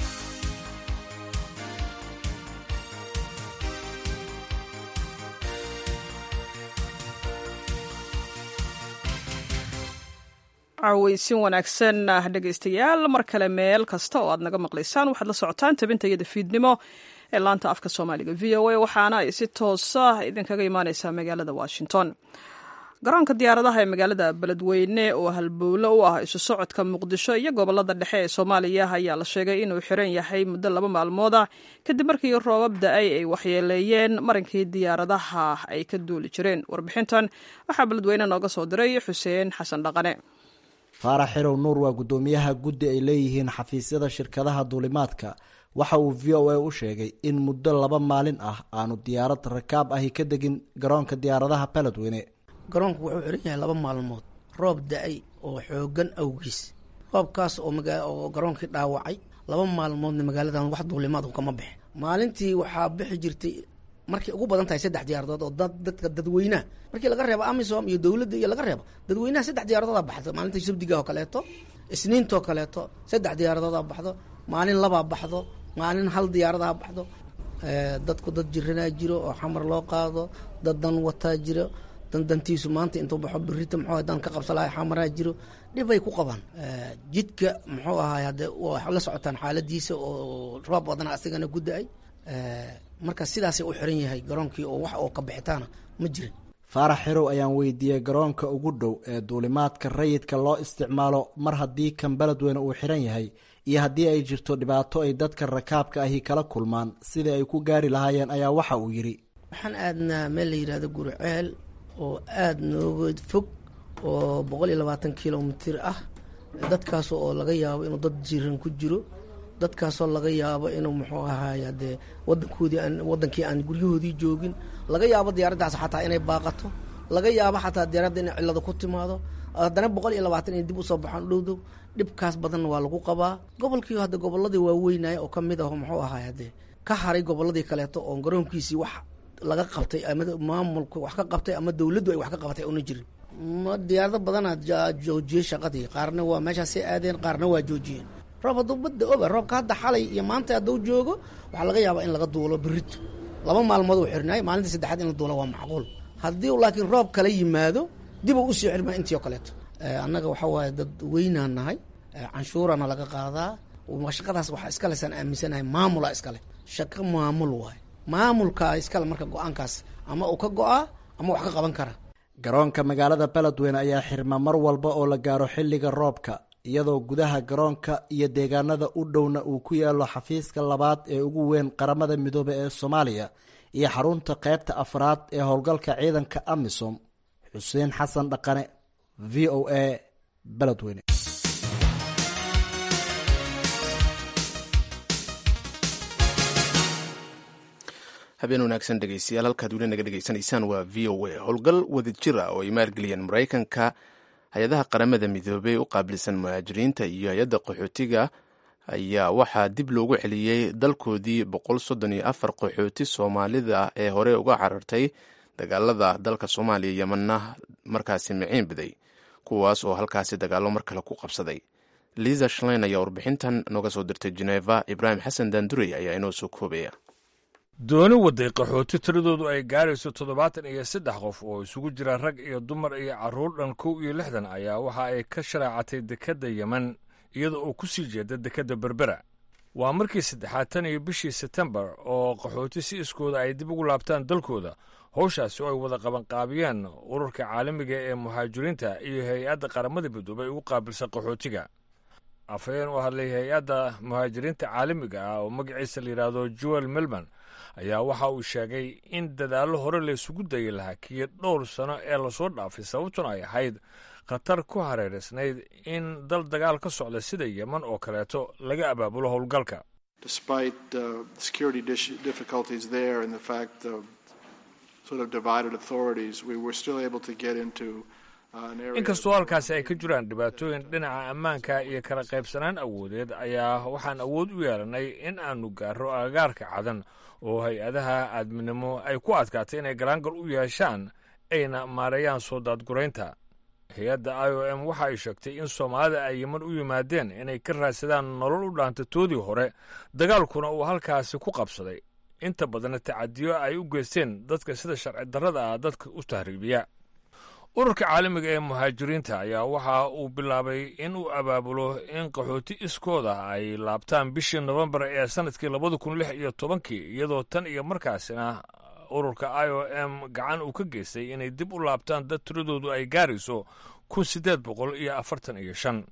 caweysin wanaagsan dhegaystayaal mar kale meel kasta oo aad naga maqlaysaan waxaad la socotaan tabinta iyada fiidnimo ee laanta afka soomaaliga v o a waxaana ay si toosa idinkaga imaaneysaa magaalada washington garoonka diyaaradaha ee magaalada beledweyne oo halbowlo u ah isu socodka muqdisho iyo gobolada dhexe ee soomaaliya ayaa la sheegay inuu xiran yahay muddo laba maalmood ah kadib markii roobab da-ay ay waxyeeleeyeen marinkii diyaaradaha ay ka duuli jireen warbixintan waxaa beledweyne nooga soo diray xuseen xasan dhaqane faarax xirow nuur waa guddoomiyaha guddi ay leeyihiin xafiisyada shirkadaha duulimaadka waxa uu v o a u sheegay in muddo laba maalin ah aanu diyaarad rakaab ahi ka degin garoonka diyaaradaha beledweyne garoonku wuxuu xiran yahay laba maalmood roob da-ay oo xoogan awgiis roobkaas oo oo garoonkii dhaawacay laba maalmoodna magaaladan wax duulimaad kama bixin maalintii waxaa bixi jirtay markay ugu badan tahay saddex diyaaradood oo dad dadka dadweynaha markii laga reebo amisom iyo dowladda iyo laga reebo dadweynaha saddex diyaaradooda baxdo maalinta sabdiga oo kaleeto isniintoo kaleeto saddex diyaaradooda baxdo maalin labaa baxdo maalin hal diyaaradaa baxdo dadku dad jiranaa jiro oo xamar loo qaado dad dan wataa jiro dan dantiisu maanta intuu baxo birita muxuu dan ka qabsalahay xamaraa jiro dhibay ku qabaan jidka muxuu ahaay haddee waa la socotaan xaaladiisa oo roob badana asigana ku da-ay marka sidaasay u xiran yahay garoonkii oo wax oo ka bixitaana ma jirin faarax xirow ayaan weydiiyey garoonka ugu dhow ee duulimaadka rayidka loo isticmaalo mar haddii kan beledweyne uu xiran yahay iyo haddii ay jirto dhibaato ay dadka rakaabka ahi kala kulmaan sidai ay ku gaari lahaayeen ayaa waxa uu yidhi waxaan aadnaa meel la yidhahdo guriceel oo aada nooga fog oo boqol iyo labaatan kilomitir ah dadkaas oo laga yaabo inuu dad jiran ku jiro dadkaasoo laga yaabo inuu muxuu ahaay dee wadankoodii aan wadankii aan guryahoodii joogin laga yaabo diyaaraddaas xataa inay baaqato laga yaabo xataa diyaaradda inay cillado ku timaado haddana boqol iyo labaatan inay dib usoo baxaan dhowdow dhibkaas badanna waa lagu qabaa gobolkii hadda gobolladii waaweynaya oo kamid ah muxuu ahaay haddee ka haray gobolladii kaleeto oo garoonkiisii wax laga qabtay ama maamulka wax ka qabtay ama dowladdu ay wax ka qabatay una jirin ma diyaarado badanaa joojiyey shaqadii qaarna waa meeshaasay aadeen qaarna waa joojiyeen roob hadduu badda oba roobka hadda xalay iyo maanta hadduu joogo waxaa laga yaabaa in laga duulo berito laba maalmood uu xirnaay maalinta saddexaad in la duulo waa macquul haddii laakiin roob kala yimaado dib uu usii xirmaa intii oo kaleeto annaga waxaa waaye dad weynaan nahay canshuurana laga qaadaa shaqadaas waxaa iskale saan aaminsanahay maamula iskale shaqo maamul waaye maamulkaa iskale marka go-aankaas ama uu ka go-aa ama wax ka qaban kara garoonka magaalada beledweyne ayaa xirma mar walba oo la gaaro xilliga roobka iyadoo gudaha garoonka iyo deegaanada u dhowna uu ku yaalo xafiiska labaad ee ugu weyn qaramada midoobe ee soomaaliya iyo xarunta qaybta afraad ee howlgalka ciidanka amisom xuseen xasan dhaqane v o a beledweyne habeen wanaagsan dhegeystayaal halkaad weli naga dhegeysanaysaan waa v o a howlgal wadajir ah oo ay maalgeliyeen maraykanka hay-adaha qaramada midoobey u qaabilsan muhaajiriinta iyo hay-adda qaxootiga ayaa waxaa dib loogu celiyey dalkoodii boqol soddon iyo afar qaxooti soomaalida ee hore uga carartay dagaalada dalka soomaaliya yemanna markaasi miciin biday kuwaas oo halkaasi dagaallo mar kale ku qabsaday liza shlein ayaa warbixintan nooga soo dirtay geneva ibraahim xasan daandurey ayaa inoo soo koobaya dooni waday qaxooti tiradoodu ay gaarayso toddobaatan iyo saddex qof oo isugu jira rag iyo dumar iyo carruur dhan kow iyo lixdan ayaa waxa ay ka sharaacatay dekedda yemen iyada oo ku sii jeeda dekedda berbera waa markii saddexaad tan iyo bishii setembar oo qaxooti si iskooda ay dib ugu laabtaan dalkooda howshaasi oo ay wada qabanqaabiyeen ururka caalamiga ee muhaajiriinta iyo hay-adda qaramada midoobay ugu qaabilsan qaxootiga afhayeen u hadlay hay-adda muhaajiriinta caalamiga ah oo magaciisa la yidhaahdo joel melman ayaa waxa uu sheegay in dadaallo hore laysugu dayi lahaa kiyo dhowr sano ee lasoo dhaafay sababtuna ay ahayd khatar ku hareeraysnayd in dal dagaal ka socda sida yeman oo kaleeto laga abaabulo howlgalka inkastoo halkaasi ay ka jiraan dhibaatooyin dhinaca ammaanka iyo kala qaybsanaan awoodeed ayaa waxaan awood u yeelanay in aanu gaaro agagaarka cadan oo hay-adaha aadminimo ay ku adkaatay inay galaangal u yeeshaan ayna maareeyaan soo daadguraynta hay-adda i o m waxa ay sheegtay in soomaalida ay yeman u yimaadeen inay ka raadsadaan nolol u dhaanta toodii hore dagaalkuna uu halkaasi ku qabsaday inta badanna tacadiyo ay u geysteen dadka sida sharci darrada ah dadka u tahriibiya ururka caalamiga ee muhaajiriinta ayaa waxa uu bilaabay in uu abaabulo in qaxooti iskooda ay laabtaan bishii nofembar ee sannadkii labada kun lix iyo tobankii iyadoo tan iyo markaasina ururka i o m gacan uu ka geystay inay dib u laabtaan dad tiradoodu ay gaarayso kun siddeed boqol iyo afartan iyo shan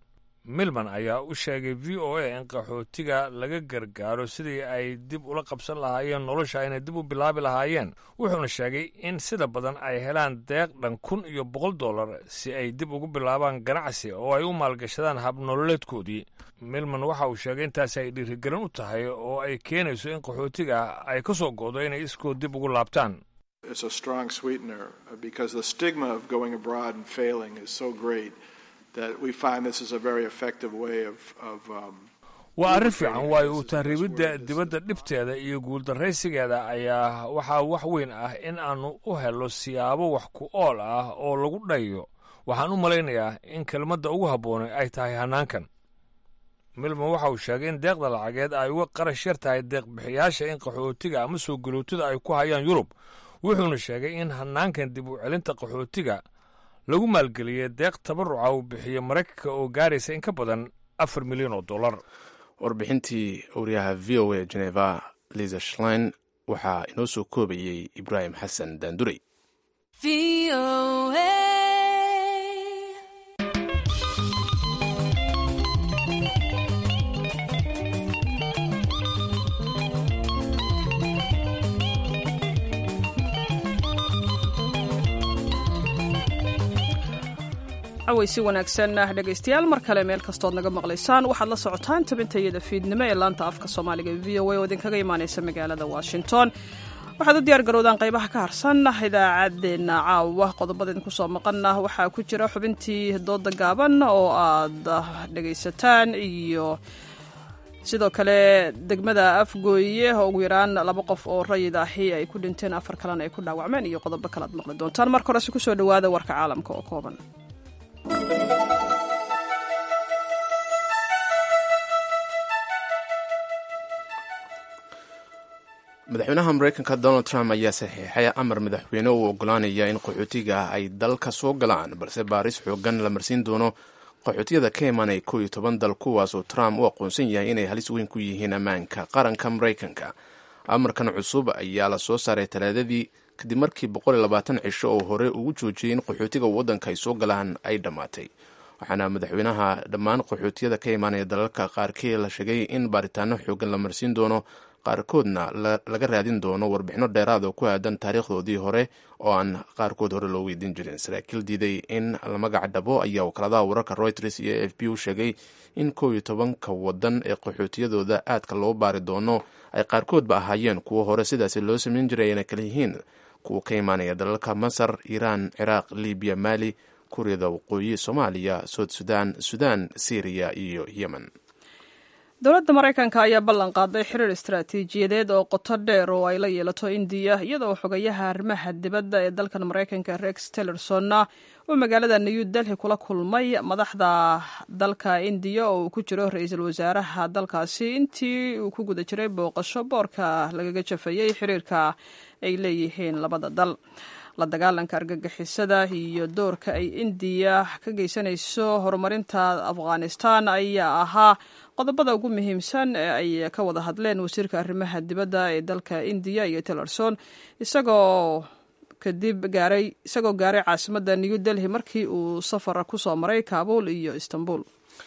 milman ayaa u sheegay v o a in qaxootiga laga gargaaro sidii ay dib ula qabsan lahaayeen nolosha inay dib u bilaabi lahaayeen wuxuuna sheegay in sida badan ay helaan deeq dhan kun iyo boqol dollar si ay dib ugu bilaabaan ganacsi oo ay u maalgashadaan habnololeedkoodii milman waxa uu sheegay intaasi ay dhiirigelin u tahay oo ay keenayso in qaxootiga ay ka soo go'do inay iskood dib ugu laabtaan It's a strong sweetener because the stigma of going abroad and failing is so great that we find this is a very effective way of, of um, waa arrin fiican waayo uu tahriibidda dibadda dhibteeda iyo guuldarraysigeeda ayaa waxaa wax weyn ah in aannu u helo siyaabo wax ku ool ah oo lagu dhayo waxaan u malaynayaa in kelmadda ugu habboonay ay tahay hannaankan milman waxa uu sheegay in deeqda lacageed ay uga qarash yar tahay deeqbixiyaasha in qaxootiga ama soo galootida ay ku hayaan yurub wuxuuna sheegay in hannaankan dib u celinta qaxootiga lagu maalgeliyey deeq tabaruca uu bixiyo maraykanka oo gaaraysa in ka badan afar milyan oo dollar warbixintii wariyaha v o a geneva liza shlein waxaa inoo soo koobayey ibraahim xasan daandurey cawaysi wanaagsan dhegaystayaal mar kale meel kastood naga maqlaysaan waxaad la socotaan tabintayada fiidnimo ee laanta afka soomaaliga v o a oo idinkaga imaaneysa magaalada washington waxaad u diyaar garowdaan qaybaha ka harsan idaacaddeenna caawa qodobada idinku soo maqana waxaa ku jira xubintii dooda gaaban oo aad dhegaysataan iyo sidoo kale degmada afgooye oo ugu yaraan laba qof oo rayid ahi ay ku dhinteen afar kalena ay ku dhaawacmeen iyo qodobo kale aad maqli doontaan marka horese kusoo dhawaada warka caalamka oo kooban madaxweynaha mareykanka donald trump ayaa saxiixay amar madaxweyne uu ogolaanaya in qaxootiga ay dalka soo galaan balse baaris xoogan la marsiin doono qaxootiyada ka imaanaya kow iyo toban dal kuwaasoo trump u aqoonsan yahay inay halis weyn ku yihiin ammaanka qaranka mareykanka amarkan cusub ayaa la soo saaray talaadadii kadib markii boqol iyo labaatan cisho oo hore ugu joojiyey in qaxootiga waddanka ay soo galaan ay dhammaatay waxaana madaxweynaha dhammaan qaxootiyada ka imaanaya dalalka qaarkii la sheegay in baaritaano xoogan la marsiin doono qaarkoodna laga raadin doono warbixino dheeraad oo ku aadan taariikhdoodii hore oo aan qaarkood hore loo weydiin jirin saraakiil diiday in la magac dhabo ayaa wakaaladaha wararka reuters iyo a f b u sheegay in kow iyo tobanka wadan ee qaxootiyadooda aadka loo baari doono ay qaarkoodba ahaayeen kuwo hore sidaasi loo sameyn jiray ayna kala yihiin kuwa ka imaanaya dalalka masar iiraan ciraaq libiya maali kuuriyada waqooyi soomaaliya soud sudan sudan syriya iyo yemen dowladda maraykanka ayaa ballan qaaday xiriir istaraatiijiyadeed oo qoto dheer oo ay la yeelato indiya iyadoo xogayaha arrimaha dibadda ee dalkan maraykanka rex tillersonna uu magaalada new delhi kula kulmay madaxda dalka indiya oo uu ku jiro ra-iisul wasaaraha dalkaasi intii uu ku guda jiray booqasho boorka lagaga jafayey xiriirka ay leeyihiin labada dal la dagaalanka argagixisada iyo doorka ay indiya ka geysanayso horumarinta afghanistan ayaa ahaa qodobada ugu muhiimsan ee ay ka wada hadleen wasiirka arrimaha dibadda ee dalka indiya iyo tillerson isagoo kadib gaaray isagoo gaaray caasimadda new delhi markii uu safar kusoo maray kaabul iyo istanbul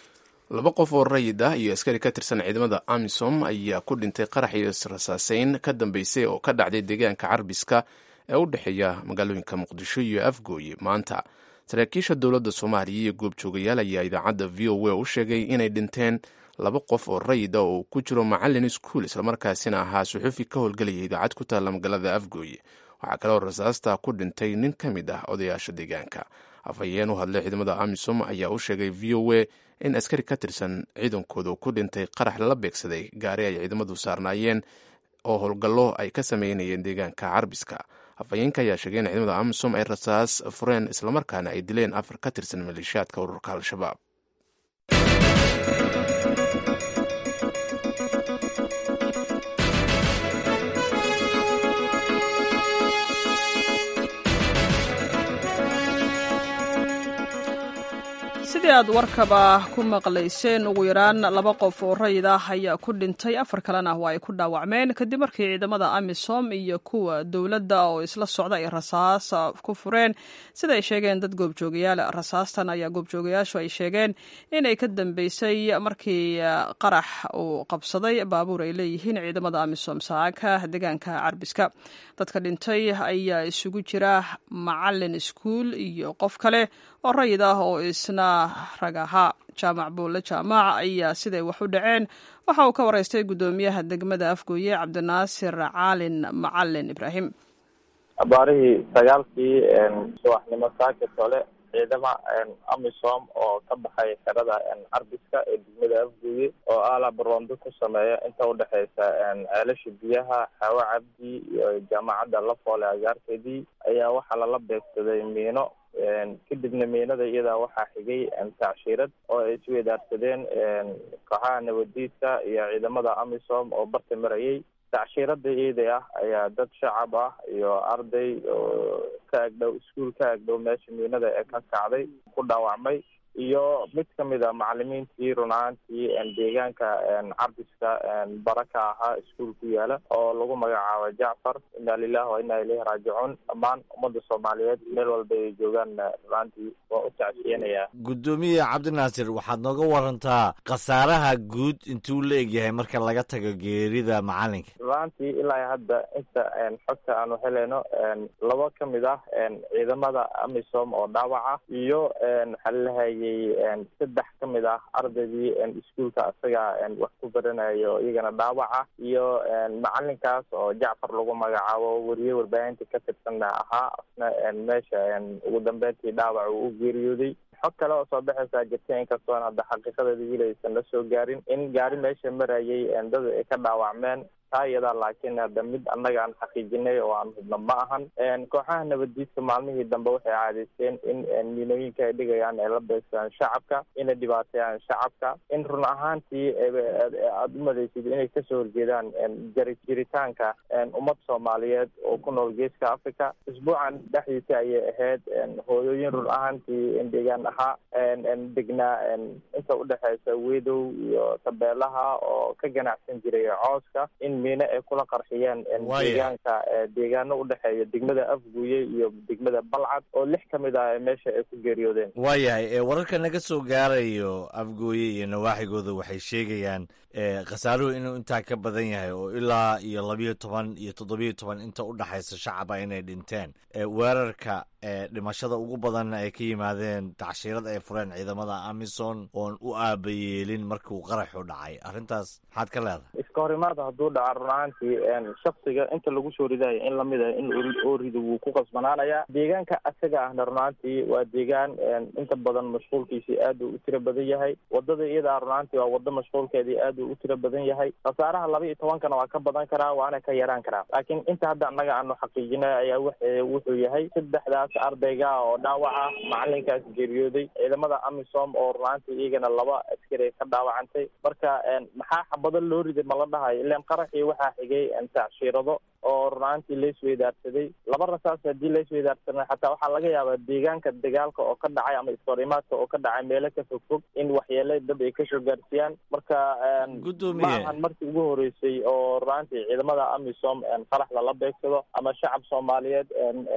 laba qof oo rayid ah iyo askari ka tirsan ciidamada amisom ayaa ku dhintay qarax iyo israsaaseyn ka dambeysay oo ka dhacday deegaanka carbiska ee u dhexeeya magaalooyinka muqdisho iyo afgooye maanta saraakiisha dowladda soomaaliya iyo goobjoogayaal ayaa idaacadda v o a u sheegay inay dhinteen laba qof oo rayida oo ku jiro macalin iskuul islamarkaasina ahaa suxufi ka howlgelaya idaacad ku taalla magaalada afgooye waxaa kaloo rasaasta ku dhintay nin ka mid ah odayaasha deegaanka afhayeen u hadlay ciidamada amisom ayaa u sheegay v o a in askari ka tirsan ciidankooda ku dhintay qarax lala beegsaday gaari ay ciidamadu saarnaayeen oo howlgallo ay ka sameynayeen deegaanka carbiska afhayeenka ayaa sheegay in ciidamada amisom ay rasaas fureen islamarkaana ay dileen afar ka tirsan maleeshiyaadka ururka al-shabaab sidii aad warkaba ku maqlayseen ugu yaraan laba qof oo rayid ah ayaa ku dhintay afar kalena waa ay ku dhaawacmeen kadib markii ciidamada amisom iyo kuwa dowladda oo isla socda ay rasaas ku fureen sida ay sheegeen dad goobjoogayaal rasaastan ayaa goobjoogayaashu ay sheegeen inay ka dambeysay markii qarax uu qabsaday baabuur ay leeyihiin ciidamada amisom saaka deegaanka carbiska dadka dhintay ayaa isugu jira macalin iskuul iyo qof kale oo rayid ah oo isna rag ahaa jaamac buulle jaamac ayaa siday wax u dhaceen waxa uu ka waraystay guddoomiyaha degmada afgooye cabdinaasir caalin macalin ibraahim abaarihii sagaalkii subaxnimo saaka tole ciidama amisom oo ka baxay xerada carbiska ee degmada afgooye oo aala baroondo ku sameeya inta udhexeysa ceelasha biyaha xawo cabdi iyo jaamacadda lafoole agaarkeedii ayaa waxaa lala beegsaday miino kadibna miinada iyadaa waxaa xigay tacshiirad oo ay isweydaarsadeen kooxaha nabadiidka iyo ciidamada amisom oo barta marayay tacshiirada iyada ah ayaa dad shacab ah iyo arday oo ka agdhow iskuol ka agdhow meesha miinada ee ka kacday ku dhaawacmay iyo mid kamid a macalimiintii run ahaantii deegaanka carbiska bara ka ahaa iskuol ku yaala oo lagu magacaabo jacfar inna lilahi wa inna ilayhi raajicuun dhammaan ummadda soomaaliyeed meel walba ay joogaan runaantii waa u tacsiyanayaa guddoomiye cabdinaasir waxaad nooga warantaa khasaaraha guud intuu la egyahay marka laga tago geerida macalinka runaantii ilaa hadda inta xogta aanu helayno laba kamid ah ciidamada amisom oo dhaawaca iyo xalilahayay saddex ka mid ah ardaydii iskuolka isaga wax ku baranayo iyagana dhaawaca iyo macalinkaas oo jacfar lagu magacaabo weriye warbaahinta ka tirsanna ahaa asna meesha ugu dambeyntii dhaawac uu u geeriyooday xog kale oo soo baxaysaa jirta inkastoon hadda xaqiiqadeeda wili aysan la soo gaarin in gaari meesha marayay dad ay ka dhaawacmeen taa iyadaa laakiin hadda mid annaga aan xaqiijinay oo aan hubno ma ahan kooxaha nabadiidka maalmihii dambe waxay caadaysteen in miinooyinka ay dhigayaan ay la beegsadaan shacabka inay dhibaateeyaan shacabka in run ahaantii aada u madaysid inay kasoo horjeedaan jari jiritaanka ummad soomaaliyeed oo ku nool geeska africa isbuucan dhexdiisa ayay ahayd hooyooyin run ahaantii deegaan ahaa degnaa inta udhexeysa wedow iyo tabeelaha oo ka ganacsan jiray cooska in miine ay kula qarxiyeen deegaanka deegaano udhexeeya degmada afguye iyo degmada balcad oo lix ka mid ah meesha ay ku geeriyoodeen waayahay wararka naga soo gaarayo afgooye iyo nawaaxigooda waxay sheegayaan khasaaruhu inuu intaa ka badan yahay oo ilaa iyo labiyo toban iyo toddobiyo toban inta udhexaysa shacaba inay dhinteen weerarka dhimashada ugu badanna ay ka yimaadeen tacshiirad ay fureen ciidamada amison oon u aabayeelin markuu qaraxu dhacay arrintaas maxaad ka leedahay iska horimaada hadduu dhaca run ahaantii shaksiga inta lagu soo ridayo in lamid ah in oo rido wuu ku qasbanaanayaa deegaanka asaga ahna run ahaantii waa deegaan inta badan mashquulkiisii aad uu u tiro badan yahay wadada iyadaa run ahaantii waa wado mashquulkeedii aad uu u tiro badan yahay khasaaraha laba iyo tobankana waa ka badan karaa waana ka yaraan karaa laakiin inta hadda annaga aanu xaqiijinay ayaa w wuxuu yahay saddexdaas ardayga oo dhaawaca macalinkaas geeriyooday ciidamada amisom oo runaantii iyagana laba askari ka dhaawacantay marka maxaa xabado loo riday ma la dhahayo ilan qaraxii waxaa xigay tacshiirado oo runaantii laisweydaarsaday laba rasaas haddii laisweydaarsanay xataa waxaa laga yaabaa deegaanka dagaalka oo ka dhacay ama iskahorimaadka oo ka dhacay meelo ka fog fog in waxyeele dad ay kasoo gaarsiiyaan marka ma ahan markii ugu horeysay oo runaantii ciidamada amisom qarax lala beegsado ama shacab soomaaliyeed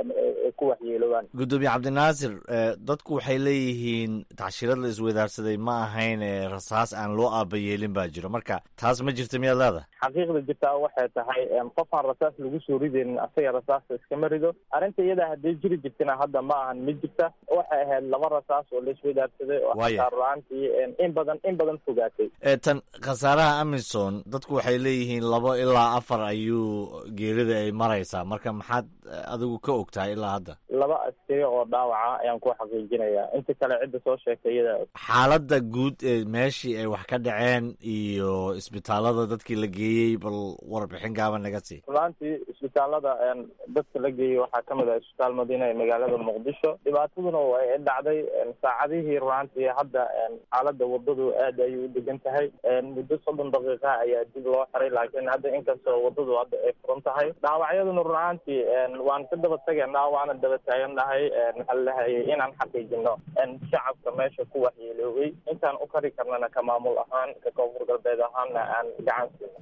ay ku waxyeeloobaan guddoomiye cabdinaasir dadku waxay leeyihiin tacshiirad la isweydaarsaday ma ahayn rasaas aan loo aabayeelin baa jiro marka taas ma jirta miyaad leedahay xaqiiqda jirtaa waxay tahay qofaan rasaas lagu soo ridaynin asaga rasaasta iskama rido arrinta iyadaa hadday jiri jirtana hadda ma ahan ma jirta waxay ahayd laba rasaas oo la isweydaarsaday oo xataa ruaantii in badan in badan fogaatay tan khasaaraha amison dadku waxay leeyihiin labo ilaa afar ayuu geerida ay maraysaa marka maxaad adigu ka ogtahay ilaa hadda laba askari oo dhaawaca ayaan ku xaqiijinayaa inta kale cidda soo sheegtay iyada xaaladda guud ee meeshii ay wax ka dhaceen iyo isbitaalada dadkii la geeyey bal warbixin gaaban naga sii runaantii runtii isbitaalada dadka la geeyey waxaa kamid ah isbitaal madiina ee magaalada muqdisho dhibaataduna way dhacday saacadihii runaantii hadda xaalada wadadu aad ayay u degan tahay muddo soddon daqiiqa ayaa dib loo xiray laakiin hadda inkastoo wadadu hadda ay furan tahay dhaawacyaduna runaantii waan ka daba tageynaa waana daba taagannahay maxaa lahayay inaan xaqiijino shacabka meesha ku waxyeeloobay intaan u kari karnana ka maamul ahaan ka koonfur galbeed ahaanna aan gacan siino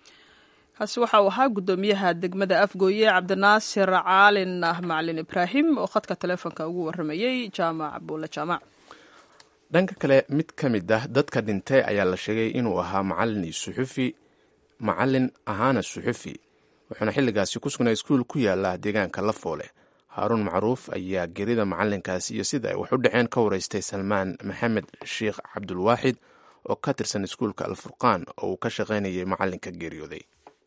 kaasi waxa uu ahaa guddoomiyaha degmada afgooye cabdinaasir caalin macalin ibraahim oo khadka taleefonka ugu waramayey jaamac buule jaamac dhanka kale mid ka mid ah dadka dhintay ayaa la sheegay inuu ahaa macalin iyo suxufi macalin ahaana suxufi wuxuuna xilligaasi ku sugnaa iskuul ku yaala deegaanka lafoole haaruun macruuf ayaa gerida macalinkaasi iyo sida ay wax u dhaceen ka wareystay salmaan maxamed sheikh cabdulwaaxid oo ka tirsan iskuulka alfurqaan oo uu ka shaqaynayay macalinka geeriyooday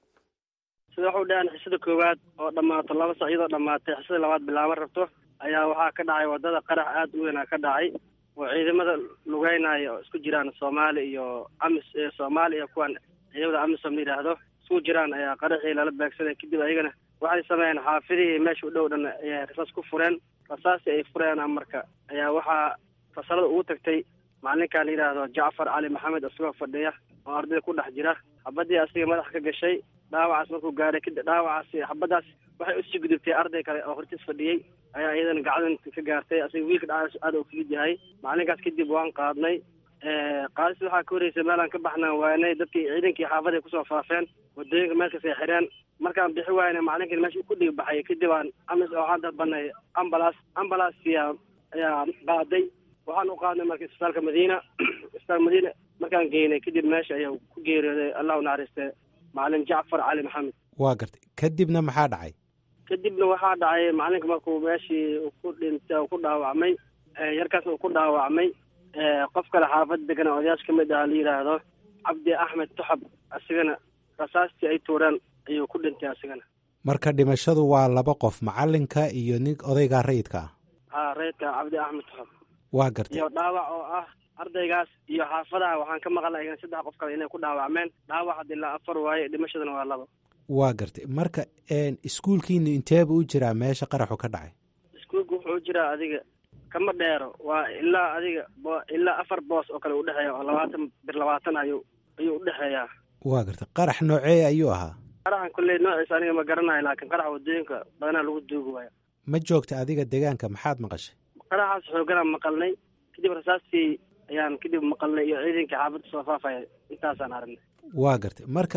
sida waxu dhahaan xisada koowaad oo dhammaato laba sac iyadoo dhammaatay xisada labaad bilaaban rabto ayaa waxaa ka dhacay wadada qarax aada u weynaa ka dhacay oo ciidamada lugeynaya oo isku jiraan soomaali iyo amis soomaali iyo kuwan ciidamada amisom la yidhaahdo isku jiraan ayaa qaraxii lala beegsaday kadib ayagana waxay sameeyeen xaafidihii meesha u dhow dhan ayay rasaas ku fureen rasaastii ay fureen marka ayaa waxaa fasalada ugu tagtay macalinkan la yidhaahdo jacfar cali maxamed isagoo fadhiya oo ardayda ku dhex jira xabadii asiga madaxa ka gashay dhaawacaas markuu gaaray kadib dhaawacaasi xabadaas waxay usii gudubtay arday kale oo hortiis fadhiyey ayaa iyadana gacdan ka gaartay asiga wiilka dhaawacaas aada u figid yahay macalinkaas kadib waan qaadnay qaadis waxaa ka horeysay meelaan ka baxnaan waanay dadkii ciidankii xaafada kusoo faafeen wadooyinka meelkas ay xireen markaan bixi waayna macalinkan meesha ku dhig baxay kadib aan amis waxaan dalbanay ambalaas ambalaaskia ayaa qaaday waxaan u qaadnay marka isbitaalka madiina isbitaal madiina markaan geynay kadib meesha ayaa ku geeriyooday allah u naxariiste macalin jacfar cali maxamed waa gartay kadibna maxaa dhacay kadibna waxaa dhacay macalinka markuu meeshii ku dhintay oo ku dhaawacmay yarkaasna uu ku dhaawacmay qof kale xaafad degan odayaasha kamid ah la yidhaahdo cabdi axmed toxab asigana rasaastii ay tuureen ayuu ku dhintay asigana marka dhimashadu waa laba qof macalinka iyo nin odaygaa rayidka ah ha rayidka cabdi axmed toxab waa gartay iyo dhaawac oo ah ardaygaas iyo xaafadaha waxaan ka maqalnay saddex qof kale inay ku dhaawacmeen dhaawac had ilaa afar waaye dhimashadana waa laba waa gartay marka iskuulkiinu inteeba u jiraa meesha qaraxu ka dhacay iskuulka wuxuu u jiraa adiga kama dheero waa ilaa adiga ilaa afar boos oo kale udhexeeya oo labaatan bir labaatan ayuu ayuu udhexeeyaa waa gartay qarax noocee ayuu ahaa qaraxan kolley noociisa aniga ma garanayo laakiin qaraxa wadooyinka badanaa lagu duugi waayo ma joogta adiga deegaanka maxaad maqashay qaraxaas xooganaan maqalnay kadib rasaastii ayaan kadib maqalnay iyo ciidankii xaafadda soo faafaya intaasaan aragnay waa gartay marka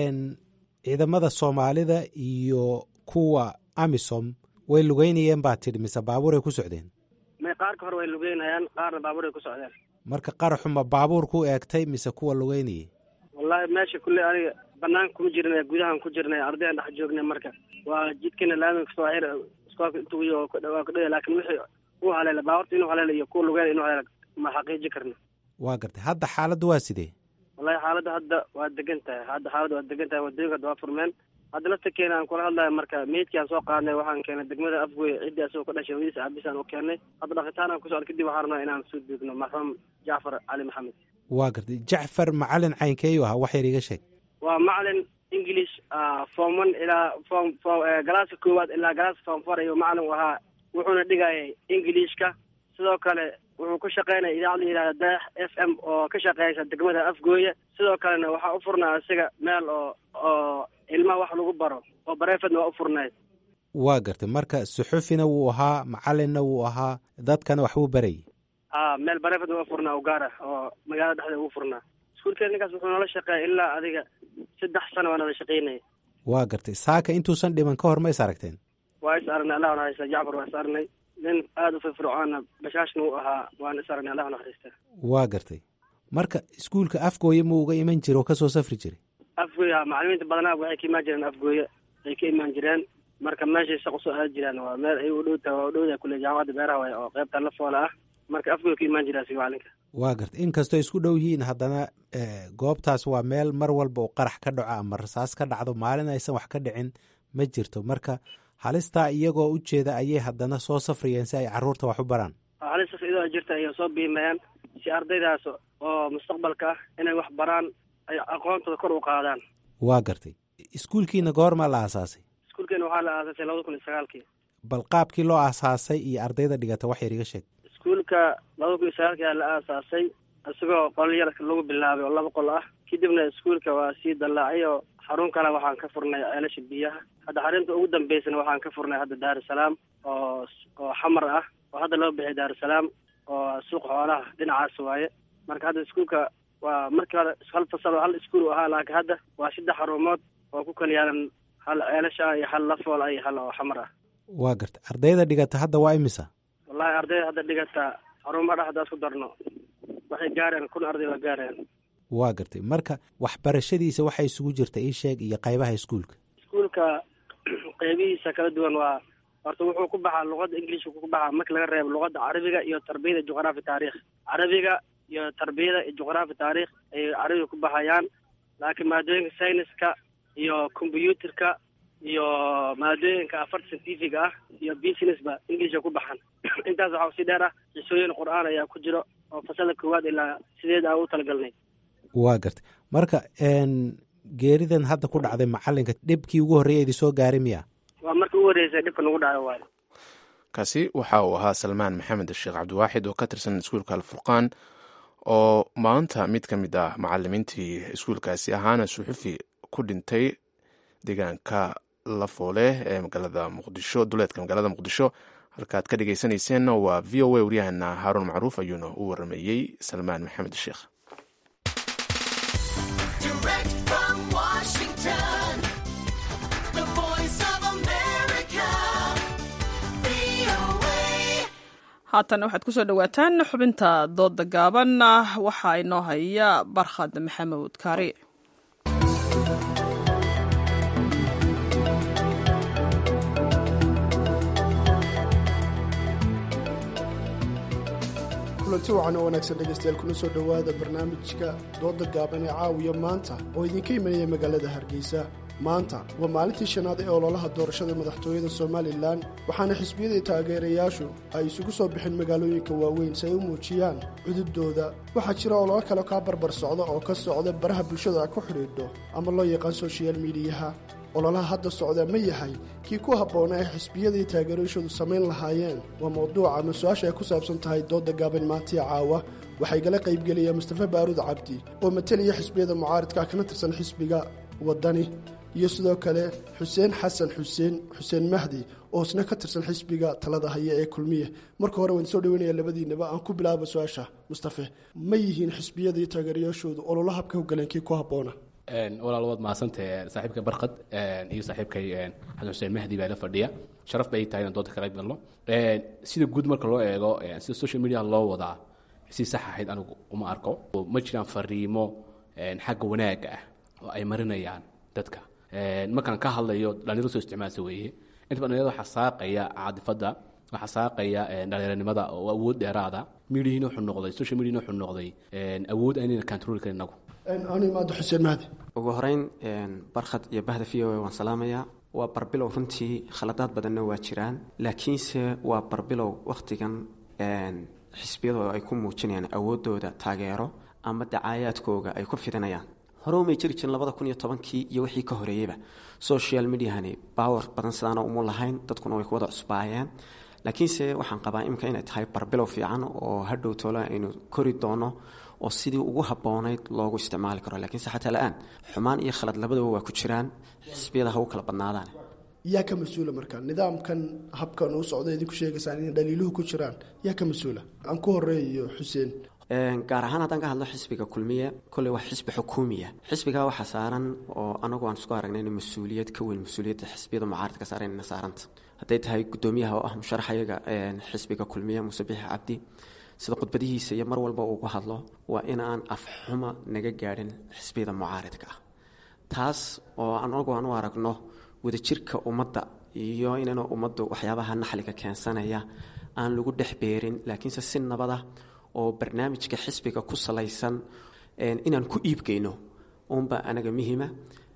ciidamada soomaalida iyo kuwa amisom way lugeynayeen baa tidhi mise baabuuray ku socdeen may qaarka hore way lugeynayaan qaarna baabuuray ku socdeen marka qaraxuma baabuur ku eegtay mise kuwa lugeynayay wallahi meesha kulley aniga banaanka kuma jirnay gudahan ku jirnay ardayaan dhex joognay marka waa jidkana laamiga kasoo xir iskoolka intuu waa ku dhawaya laakiin wixii uu haleela baabuurta inuu haleela iyo kuwa lugeynaya inuu haleela ma xaqiiji karno waa gartay hadda xaaladdu waa sidee wallahi xaaladda hadda waa degan tahay hadda xaaladda waa degan tahay wadooyinka hadda waa furmeen hadda lafta keena aan kula hadlayo marka meydkii aan soo qaadnay waxaan keenay degmada afgoy ciddii asagoo ka dhashay hodiisa abis aan u keennay hadda dhakitaan aan ku socda kadib waxaan rabnaa inaan soo duugno marxuum jacfar cali maxamed waa gartay jacfar macalin caynkeeyu ahaa wax yar iga sheeg waa macalin english form one ilaa form galaaska koowaad ilaa galaaska form four ayuu macalin u ahaa wuxuuna dhigayay englishka sidoo kale wuxuu ku shaqeynaya idaacad la yidhahda dayax f m oo ka shaqeysa degmada afgooye sidoo kalena waxaa u furnaa isaga meel oo oo ilmaha wax lagu baro oo bareefadna waa u furnayd waa gartay marka suxufina wuu ahaa macalinna wuu ahaa dadkana waxbuu barayay a meel bareefadna waa u furnaa ugaara oo magaalada dhexdeeda ugu furnaa iskuulkeeda ninkaas wuxuu noola shaqeeya ilaa adiga saddex sano waa nala shaqeynaya waa gartay saaka intuusan dhiman ka hor ma is aragteen waa is aragnay allah naxariista jacfar waa is aragnay nin aada u firfircoona bashaashna u ahaa waan is aragnay allah naxariista waa gartay marka iskuulka afgooye ma uga iman jira oo kasoo safri jiray afgooye macalimiinta badanaa waxay ka imaan jireen afgooye ay ka imaan jireen marka meeshay shaq usoo aadi jiraan waa meel ay u dhow tahay waa u dhow yahay kule jaamacadda beeraha waay oo qaybta la foola ah marka afgooye ka imaan jiraa siga macalinka waa gartay inkastoo isku dhow yihiin haddana goobtaas waa meel mar walba uu qarax ka dhaco ama rasaas ka dhacdo maalin aysan wax ka dhicin ma jirto marka halistaa iyagoo u jeeda ayay haddana soo safrayeen si ay caruurta wax u baraan halistas iyadoo jirta ayay soo biimayaan si ardaydaas oo mustaqbalka ah inay wax baraan ay aqoontooda kor u qaadaan waa gartay iskuulkiina goormaa la aasaasay iskuulkeena waxaa la aasaasay labada kun iyo sagaalkii bal qaabkii loo aasaasay iyo ardayda dhigata wax yar iga sheeg iskuulka labada kun iyo sagaalkii ayaa la aasaasay isagoo qol yar lagu bilaabay oo laba qol ah kadibna iskuulka waa sii dallaacay oo xarun kale waxaan ka furnay ceelasha biyaha hadda xarunta ugu dambeysana waxaan ka furnay hadda daarusalaam oo oo xamar ah oo hadda loo bixiyay daarusalaam oo suuq xoolaha dhinacaas waaye marka hadda iskuulka waa markii hore hal fasal oo hal iskuul u ahaa laakiin hadda waa saddex xarumood oo ku kala yaalan hal ceelasha ah iyo hal lafool ah iyo hal oo xamar ah waa garta ardayda dhigata hadda waa imisa wallahi ardayda hadda dhigata xarumaha dhex haddaa isku darno waxay gaareen kun arday waa gaareen waa gartay marka waxbarashadiisa waxay isugu jirta ii sheeg iyo qaybaha iskuulka iskuulka qeybihiisa kala duwan waa horta wuxuu ku baxaa luqadda ingilishka ku baxaa marka laga reebo luqadda carabiga iyo tarbiyada juqraafi taarikh carabiga iyo tarbiyada iyo juqraafi taarikh ayay carabiga ku baxayaan laakiin maadooyinka sayniska iyo combyuutarka iyo maadooyinka afar scientifiga ah iyo businessba inglisha ku baxan intaas waxaa usii dheer ah xisooyin qur-aan ayaa ku jiro oo fasalda koowaad ilaa sideed aan u talagalnay waa gartay marka geeridan hadda ku dhacday macalinka dhibkii ugu horreeya idi soo gaaray miya waa markii ugu horreysay dhibka nagu dhaco waayo kaasi waxa uu ahaa salmaan maxamed sheekh cabdiwaaxid oo ka tirsan iskuulka alfurqaan oo maanta mid ka mid ah macalimiintii iskuulkaasi ahaana suxufi ku dhintay deegaanka lafoole ee magaalada muqdisho duleedka magaalada muqdisho halkaad ka dhegeysaneyseen waa v o a waryahana haaruun macruuf ayuuna u warameeyey salmaan maxamed sheekh haatan waxaad kusoo dhowaataan xubinta dooda gaaban waxaa inoo haya barkhad maxamuud kaari kulanti wacan oo wanaagsan dhegaystayaal kuna soo dhowaada barnaamijka dooda gaaban ee caawiya maanta oo idinka imanaya magaalada hargeysa maanta waa maalintii shanaad ee ololaha doorashada madaxtooyada somalilan waxaana xisbiyadii taageerayaashu ay isugu soo bixin magaalooyinka waaweyn si ay u muujiyaan cudubdooda waxaa jira ololo kale kaa barbar socda oo ka socda baraha bulshada a ku xidhiidho ama loo yaqaan soshiyal miidiyaha ololaha hadda socda ma yahay kii ku habboona ee xisbiyadii taageerayashoodu samayn lahaayeen waa mawduuca ama su-aasha ay ku saabsan tahay dooda gaaban maantiya caawa waxay gala qaybgelaya mustafa baaruud cabdi oo matalaya xisbiyada mucaaridka kana tirsan xisbiga waddani iyo sidoo kale xuseen xasan xuseen xuseen mahdi oo isna ka tirsan xisbiga talada haya ee kulmiye marka hore waan soo dhaweynaya labadiinaba aan ku bilaabo su-aasha mustafe ma yihiin xisbiyadii taageerayaashoodu ololo habka hogaleen kii ku habboona walaal waad mahadsantahe saaxiibka barkad iyo saaxiibkay xasan xuseen mahdi baa la fadhiya sharaf bay tahay inaan doonta ka qayb galno sida guud marka loo eego sida social media loo wadaa si sax ahayd anigu uma arko ma jiraan fariimo xagga wanaagga ah oo ay marinayaan dadka markaan ka hadlayo dhalinyaro soo isticmaalsa weeye inta ba dhalinyarada waxaa saaqaya caadifadda waxaa saaqaya dhalinyaranimada oo awood dheeraada midihiina wuxuu noqday social mediana wuxuu noqday awood aynayna control karin inagu anu imaado xuseen mahdi ugu horeyn barkhad iyo bahda v o a waan salaamayaa waa barbilow runtii khaladaad badanna waa jiraan laakiinse waa barbilow wakhtigan xisbiyadu ay ku muujinayaan awooddooda taageero ama dacaayaadkooga ay ku fidinayaan hore umay jiri jirin labada kun iyo tobankii iyo wixii ka horeeyeyba social mediahani power badan sidaana umu lahayn dadkuna way ku wada cusbaayeen laakiinse waxaan qabaa iminka inay tahay barbilow fiican oo hadhow toole aynu kori doono oo sidii ugu habboonayd loogu isticmaali karo lakiinse xataa la-aan xumaan iyo khalad labadaba waa ku jiraan xisbiyada ha u kala badnaadaan yaa ka mas-uula marka nidaamkan habkan uu socda idinku sheegaysaan inay dhaliiluhu ku jiraan yaa ka mas-uula aan ku horeeyo xuseen gaar ahaan haddaan ka hadlo xisbiga kulmiye kolley waa xisbi xukuumiya xisbigaa waxaa saaran oo anagu aan isku aragnay in mas-uuliyad ka weyn mas-uuliyadda xisbiyada mucaaradka saaran inna saaranta hadday tahay guddoomiyaha oo ah musharaxayaga xisbiga kulmiye muuse bixi cabdi sida khudbadihiisa iyo mar walba uugu hadlo waa inaan afxuma naga gaadhin xisbiyada mucaaridka ah taas oo anagu aan u aragno wadajirka ummadda iyo inayna ummaddu waxyaabaha naxliga keensanaya aan lagu dhex beerin laakiinse si nabada oo barnaamijka xisbiga ku salaysan inaan ku iibgeyno uunba anaga muhima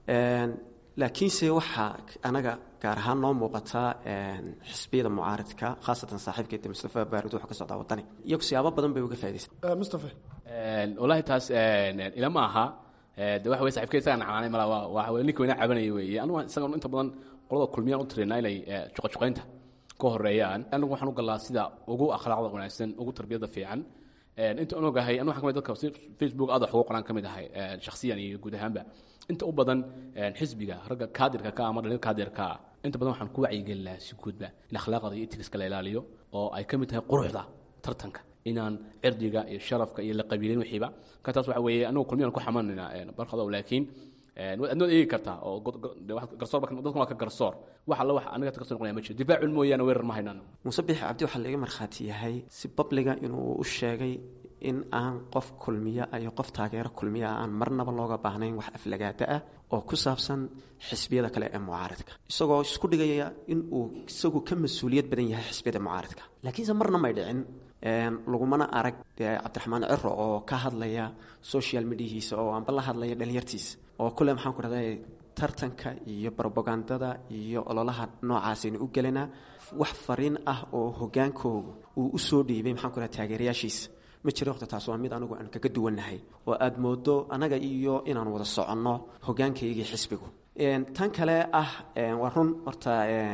laakiinse waxaa anaga gaar ahaan noo muuqataa xisbiyada mucaaridka khaasatan saaxiibkeeda mustafa baarud wuxuu ka socdaa wadani iyagu siyaabo badan bay uga faa'idaysan mustafa wallaahi taas ilama aha de waxa weye saxibka isagaa nacnaanay mala waa waxa weye ninka weyna cabanaya weeye anigu isagan inta badan qolada kulmiyaan u tiraynaa inay juqajuqaynta ka horeeyaan anigu waxaan u galaa sida ugu akhlaaqda wanaagsan ugu tarbiyada fiican inta aan ogahay anu waxaan kamid dadka facebook aad wax ugu qoraan ka mid ahay shakhsiyan iyo guud ahaanba inta u badan xisbiga ragga kaadirka ka ama dhalin kaadirka ah inta badan waxaan ku wacyigelin lahaa si guudba in akhlaaqda iyo etigiska la ilaaliyo oo ay ka mid tahay quruxda tartanka inaan cirdiga iyo sharafka iyo la qabiilin wixiiba ka taas waxa weeye anigu kulmiyaan ku xamanayna barkado laakiin adnood eegi kartaa oo garsoor dadkan waa ka garsoor wax alla wax aniga ka soo noqonaya ma jiro difaacun mooyaane weerar ma haynaan muuse biixi cabdi waxaa laga markhaati yahay si babliga inuu u sheegay in aan qof kulmiya iyo qof taageero kulmiya aan marnaba looga baahnayn wax aflagaada ah oo ku saabsan xisbiyada kale ee mucaaradka isagoo isku dhigaya in uu isagu ka mas-uuliyad badan yahay xisbiyada mucaaradka laakiinse marna may dhicin lagumana arag cabdiraxmaan ciro oo ka hadlaya social mediahiisa oo aanba la hadlaya dhalinyartiisa oo kule maxaan ku dhahday tartanka iyo brobagandada iyo ololaha noocaasaynu u gelinaa wax fariin ah oo hogaankooga uu u soo dhiibay maxaan ku dhaha taageerayaashiisa ma jiro waqti taas waa mid anigu aan kaga duwannahay oo aada moodo annaga iyo inaan wada soconno hogaankaygii xisbigu tan kale ah waa run horta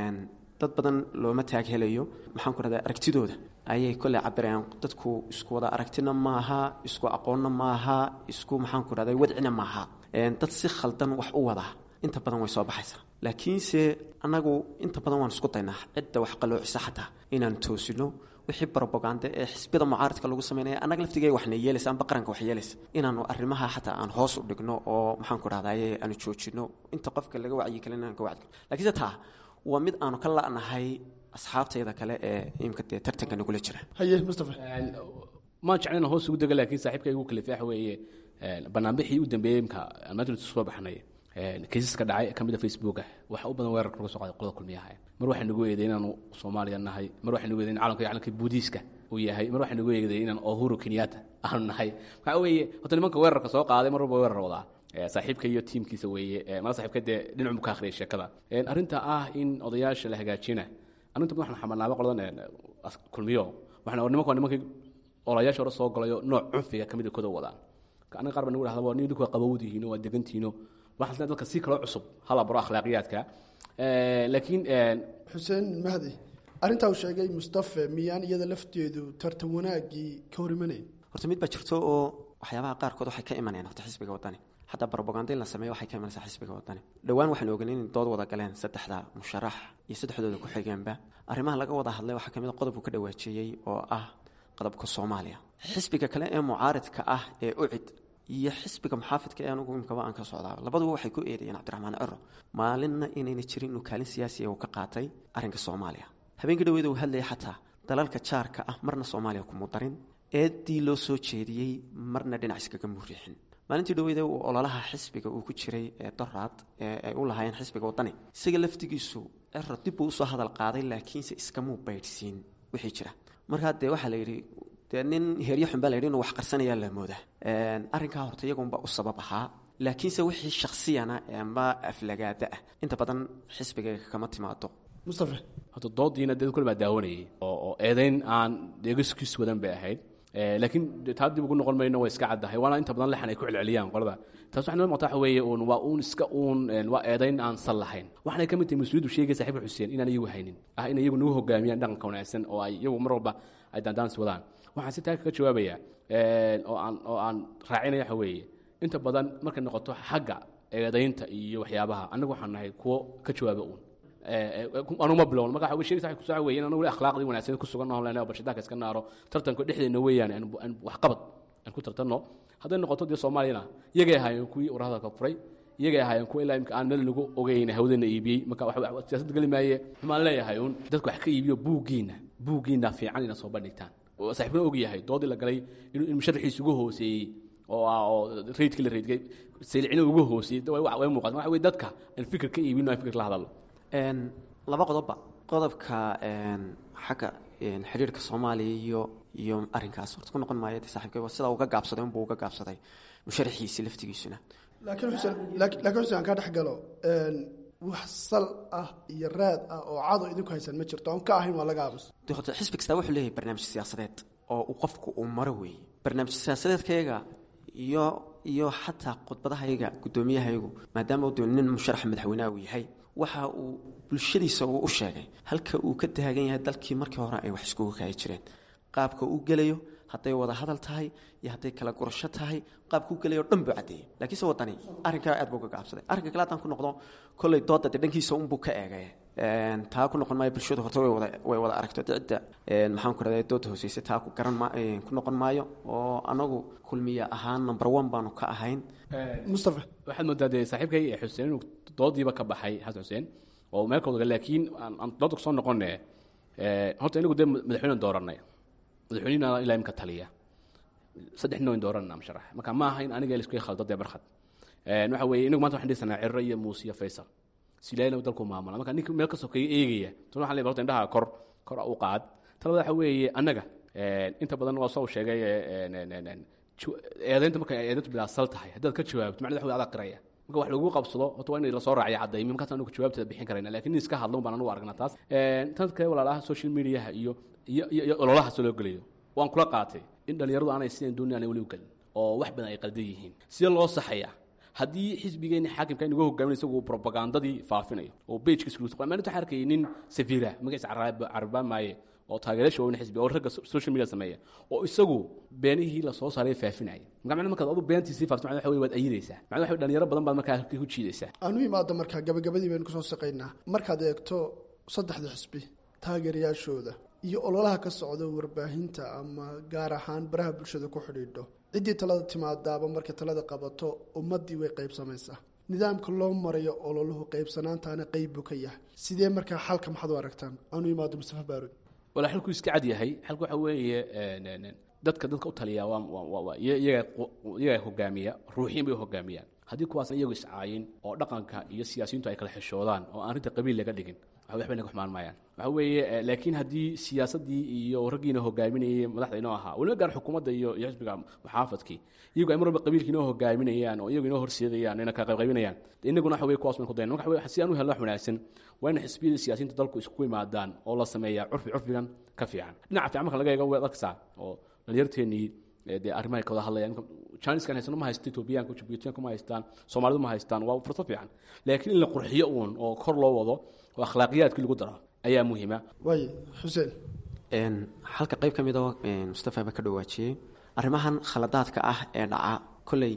dad badan looma taag helayo maxaan ku dhahda aragtidooda ayay kolley cabirayaan dadku isku wada aragtina maaha isku aqoonna maaha isku maxaan ku dhahday wadcina maaha dad si khaldan wax u wada inta badan way soo baxaysaa laakiinse annagu inta badan waan isku daynaa cidda wax qaloocisa xataa inaan toosino wixii brobaganda ee xisbiyada mucaaradka lagu sameynaya annaga laftigee waxna yeelaysa amba qaranka wax yeelaysa inaanu arrimaha xataa aan hoos u dhigno oo maxaan ku dhahdaye aanu joojino inta qofka laga wacyigelin aan ka wacyi laakiinse taa waa mid aanu ka la'nahay asxaabtayda kale ee imka dee tartanka nagula jira haye mustafa maan jeclina hoos ugu dega laakiin saaxiibka igu kalifa waxa weeye banaanbixii u dambeeyey imka madrid soo baxnay kaysaska dhacay ka mid a facebook ah waxa u badan weerarka laga soo qaaday qolada kulmiyaha mar waxay nagu eeday inaanu soomaaliya nahay mar waxay nagu eeday in calanka calanka buudiiska uu yahay mar waxay nagu eeday inaan ohuru kenyatta aanu nahay waxa weeye horta nimanka weerarka soo qaaday mar walba weerar wadaa saaxiibka iyo tiimkiisa weeye mala saaxiibka dee dhinacu ka akhriyay sheekada arrinta ah in odayaasha la hagaajina arrinta badan waxaan xamalnaaba qoladan kulmiyo waxaan nimanka waa nimankii olayaasha hore soo galayo nooc cunfiga kamid koda wadaan aniga qaar baa nagu dhahda waa ninku waa qabowdihiino waa degantihiino waxaan dadka si kaloo cusub hala baro akhlaaqiyaadka laakiin xuseen mahdi arrintaa uu sheegay mustafe miyaan iyada lafteedu tartan wanaaggii ka hor imanayn horta mid baa jirto oo waxyaabaha qaarkood waxay ka imanayaan horta xisbiga wadani xataa brobaganda in la sameeyo waxay ka imanaysaa xisbiga wadani dhowaan waxaan ogan in dood wada galeen saddexda musharax iyo saddexdooda ku xigeenba arrimaha laga wada hadlay waxaa ka mid a qodobku ka dhawaajeeyey oo ah qodobka soomaaliya xisbiga kale ee mucaaridka ah ee ucid iyo xisbiga muxaafidka ee anugu imkaba aan ka socdaa labaduba waxay ku eedayeen cabdiraxmaan ciro maalinna inayna jirin inuu kaalin siyaasiya uu ka qaatay arrinka soomaaliya habeenkii dhaweeda uu hadlayay xataa dalalka jaarka ah marna soomaaliya kuma darin eeddii loo soo jeediyey marna dhinac iskaga muriixin maalintii dhaweyda uu ololaha xisbiga uu ku jiray ee doraad ee ay u lahaayeen xisbiga wadani isaga laftigiisu ciro dib buu usoo hadal qaaday laakiinse iskamuu baydhsiin wixii jira markaa dee waxaa la yidhi dee nin heeryo xun baa la yidhi inuu wax qarsanayaa la moodaa arrinkaa horta iyagunba u sabab ahaa laakiinse wixii shaksiyana ama aflagaada ah inta badan xisbigayga kama timaado mustafe horta doodiina dad kule baa daawanayay oo oo eedayn aan deegaskiis wadan bay ahayd laakiin taa dib ugu noqon mayno waa iska caddahay waana inta badan lexan ay ku celceliyaan qolada taas waxay noo muuqata waxa weeye uun waa uun iska uun waa eedayn aan sal lahayn waxaanay ka mid tahay mas-uuliyaddu sheegay saaxiibka xuseen inaan iyagu haynin ah in iyagu nagu hogaamiyaan dhaqanka wanaagsan oo ay iyagu mar walba ay daandaansi wadaan waxaan si taa kaga jawaabaya oo aan oo aan raacinaya waxa weeye inta badan markay noqoto xagga eedaynta iyo waxyaabaha annagu waxaan nahay kuwo ka jawaaba uun anuma bilown marka waxa sheegaysa waxa kusoo weeyeen anagu akhlaaqdii wanaagsan ku sugan noolena oo barshadaanka iska naaro tartanka dhexdeena weeyaan aan wax qabad aan ku tartanno hadday noqoto dee soomaaliyana iyagay ahaayeen kuwii urahadalka furay iyagay ahaayeen kuwa ilaa imka aan meel nagu ogeyn hawdana iibiyey marka wax siyaasad geli maaye xumaan leeyahay uun dadku wax ka iibiyo buuggiina buuggiina fiican ina soo bandhigtaan saaxiibna og yahay doodii la galay inuu musharaxiisa ugu hooseeyey oo ah oo raydkii la raydgay saylicina ugu hooseeyey way muuqata waxa weye dadka aan fikir ka iibino aan fikir la hadalno laba qodobba qodobka xagga xidhiirka soomaaliya iyo iyo arrinkaas horta ku noqon maayo de saaxiibkay sida uga gaabsaday unbuu uga gaabsaday musharaxiisi laftigiisuna laakiin xuseen laakiin xuseen aan kaa dhex galo wax sal ah iyo raad ah oo cado idinku haysan ma jirto aan ka ahayn waa laga aamus de horta xisbi kastaa wuxuu leeyahay barnaamij siyaasadeed oo uu qofku uu maro weeye barnaamij siyaasadeedkayga iyo iyo xataa khudbadahayaga guddoomiyahayagu maadaama uu nin musharaxa madaxweyneha uu yahay waxa uu bulshadiisa uu u sheegay halka uu ka taagan yahay dalkii markii hore ay wax iskugu kaayi jireen qaabka uu gelayo hadday wada hadal tahay iyo hadday kala gurasho tahay qaabka u gelayo o dhan buu caddeeyey laakiinse waddani arrinkaa aad buu ka gaabsaday arrinka kale haddaan ku noqdo kolley dooda dee dhankiisa unbuu ka eegay taa ku noqon maayo bulshadu horta way wada way wada aragto cidda maxaan ku rahday dooda hooseysa taa ku garan ma ku noqon maayo oo anagu kulmiya ahaan number one baanu ka ahayn mustafa waxaad moodaa dee saaxiibkay xuseen inuu doodiiba ka baxay xasan xuseen oo meel kooda laakiin aan dooda kusoo noqone horta inagu dee madaxweyne dooranay madaxweynena ilaa imka taliya saddex nin wayn dooranna musharax marka ma aha in aniga laisku khaldo dee barkhad waxa weeye inagu maanta waxaan dhisanaa cirro iyo muuse iyo faysal silaayna dalku maamula marka ninka meel ka sokeeya eegaya tan waxaan leeyahay horta indhaha kor kor u qaad talada waxa weeye annaga inta badan waa soo sheegay eedaynta marka eedayntu bilaasal tahay haddaad ka jawaabto macnada waxa wey adaa qiraya marka wax lagu qabsado horta waa in lasoo raaciya cadaymi markaas anugu jawaabteeda bixin karayna lakin nin iska hadlo baan anugu aragnaa taas tan kale walaalaha social mediaha iyo iyo iyo ololaha soo loo gelayo waan kula qaatay in dhalinyaradu aanay sideen doonay aanay weli u gelin oo wax badan ay qaldan yihiin sidee loo saxaya haddii xisbigeeni xaakimka inagu hogaaminay isagu propagandadii faafinayo oo bejkiis maalinta waxaan arkayay nin safiira magaciisa carabaan maaye oo taageerasha waaweyn xisbi oo ragga social media sameeya oo isagu beenihii lasoo saaray faafinaya marka macna markaad adu beentii faafto macna waxa wey waad ayidaysaa macna waxa dhalinyaro badan baad markaa halkii ku jiidaysaa aanu imaado markaa gabagabadii baynu kusoo saqaynaa markaad eegto saddexda xisbi taageerayaashooda iyo ololaha ka socda warbaahinta ama gaar ahaan baraha bulshada ku xidhiidho ciddii talada timaadaaba markay talada qabato ummaddii way qaybsamaysaa nidaamka loo marayo ololuhu qaybsanaantaana qeyb buu ka yahay sidee markaa xalka maxaad u aragtaan aanu imaado mustafa baarud wala xalku iska cad yahay xalku waxa weeye dadka dadka u taliya waa iyaga hogaamiya ruuxiin bay hogaamiyaan haddii kuwaas iyagu iscaayin oo dhaqanka iyo siyaasiyiintu ay kala xishoodaan oo aan arrinta qabiil laga dhigin waxbay naga xumaan maayaan waxa weeye laakiin haddii siyaasaddii iyo raggiina hogaaminayay madaxda inoo ahaa weliba gaar xukuumadda iyo iyo xisbiga muxaafadkii iyagu ay mar walba qabiilka inoo hogaaminayaan oo iyagu inoo horseedayaan ina kala qaybqaybinayaan inaguna waxa weye kuwaas ban ku dayan marka waxa si aan u helno wax wanaagsan waa in xisbiyada siyaasiyiinta dalku isku yimaadaan oo la sameeyaa curfi curfigan ka fiican dhinaca fiican marka laga eego way arkaysaa oo dhalinyarteennii dee arrimahay ka wada hadlayaan chiniskan haysano ma haysto etoobiyaanka jibuutiyaanka ma haystaan soomaalidu ma haystaan waa fursad fiican laakiin in la qurxiyo uun oo kor loo wado oo akhlaaqiyaadkii lagu daro ayaa muhiima waay xuseen halka qayb ka mid oo mustafa ba ka dhawaajiyey arrimahan khaladaadka ah ee dhaca kolley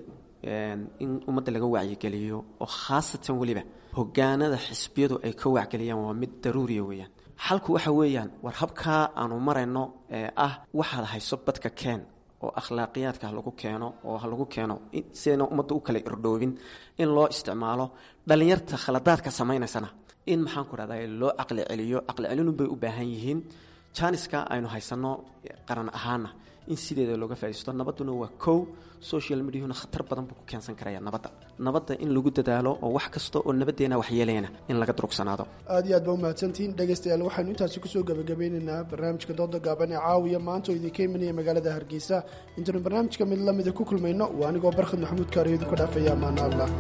in ummadda laga wacyigeliyo oo khaasatan weliba hogaanada xisbiyadu ay ka wacgeliyaan waa mid daruuriya weeyaan xalku waxa weeyaan war habkaa aanu marayno ee ah waxaad hayso badka keen oo akhlaaqiyaadka ha lagu keeno oo ha lagu keeno sidayna ummadda u kala irdhoobin in loo isticmaalo dhallinyarta khaladaadka samaynaysana in maxaan ku rahdaa loo caqli celiyo caqli celinu bay u baahan yihiin janiska aynu haysanno qaran ahaana in sideeda looga faaisto nabadduna waa kow social mediahuna khatar badan buu ku keensan karaya nabadda nabadda in lagu dadaalo oo wax kasta oo nabaddeena waxyeelayana in laga durugsanaado aad iyo aad ba umahadsantihiin dhegaystayaal waxaynu intaasi kusoo gabagabeynaynaa barnaamijka dooda gaaban ee caawiya maanta oo idinka imanaya magaalada hargeysa intaynu barnaamijka mid lamida ku kulmayno waa anigoo barkhad maxamuud kaariyo idinku dhaafaya amaana allah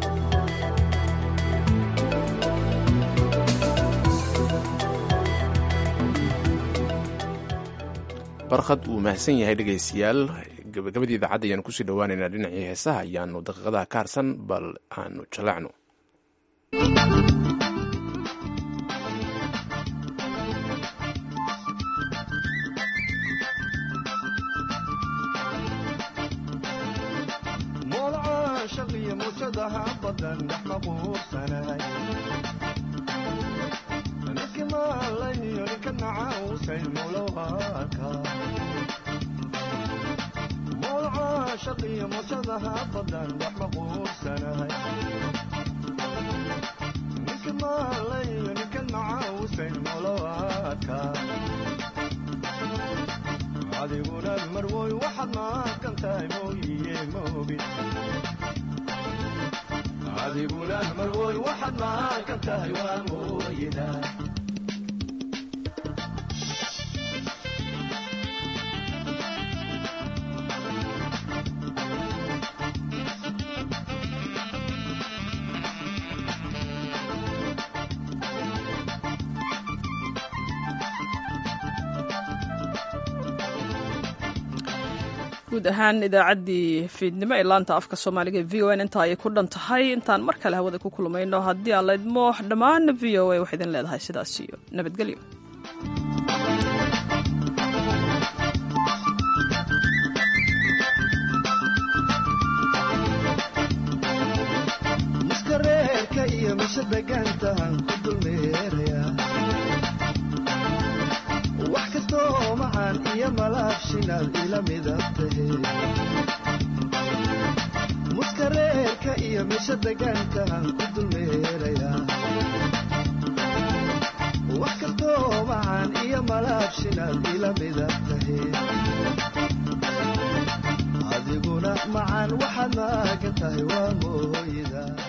barkhad uu mahadsan yahay dhegaystayaal gabagabadii idaacadda ayaanu kusii dhowaaneynaa dhinacii heesaha ayaanu daqiiqadaha ka harsan bal aanu jallacno adiguna marwoy waxaad maaqan tahay mooyiye moogin adiguna marwoy waxaad maaqan tahay waa mooyida guud ahaan idaacaddii fiidnimo ee laanta afka soomaaliga v o n intaa ayay ku dhan tahay intaan mar kale hawada ku kulmayno haddii aan laydmo dhammaan v o a waxay idin leedahay sidaas iyo nabadgelyo muskareerka iyo misha degaantahan ku dulmeeraya wax kastoo macaan iyo malaabshinaad ila midab tahe muskareerka iyo misha degaantahan ku dulmeeraya wax kastoo macaan iyo malaabshinaad ila midab tahe adiguna macaan waxaad maagan tahay waa mooyda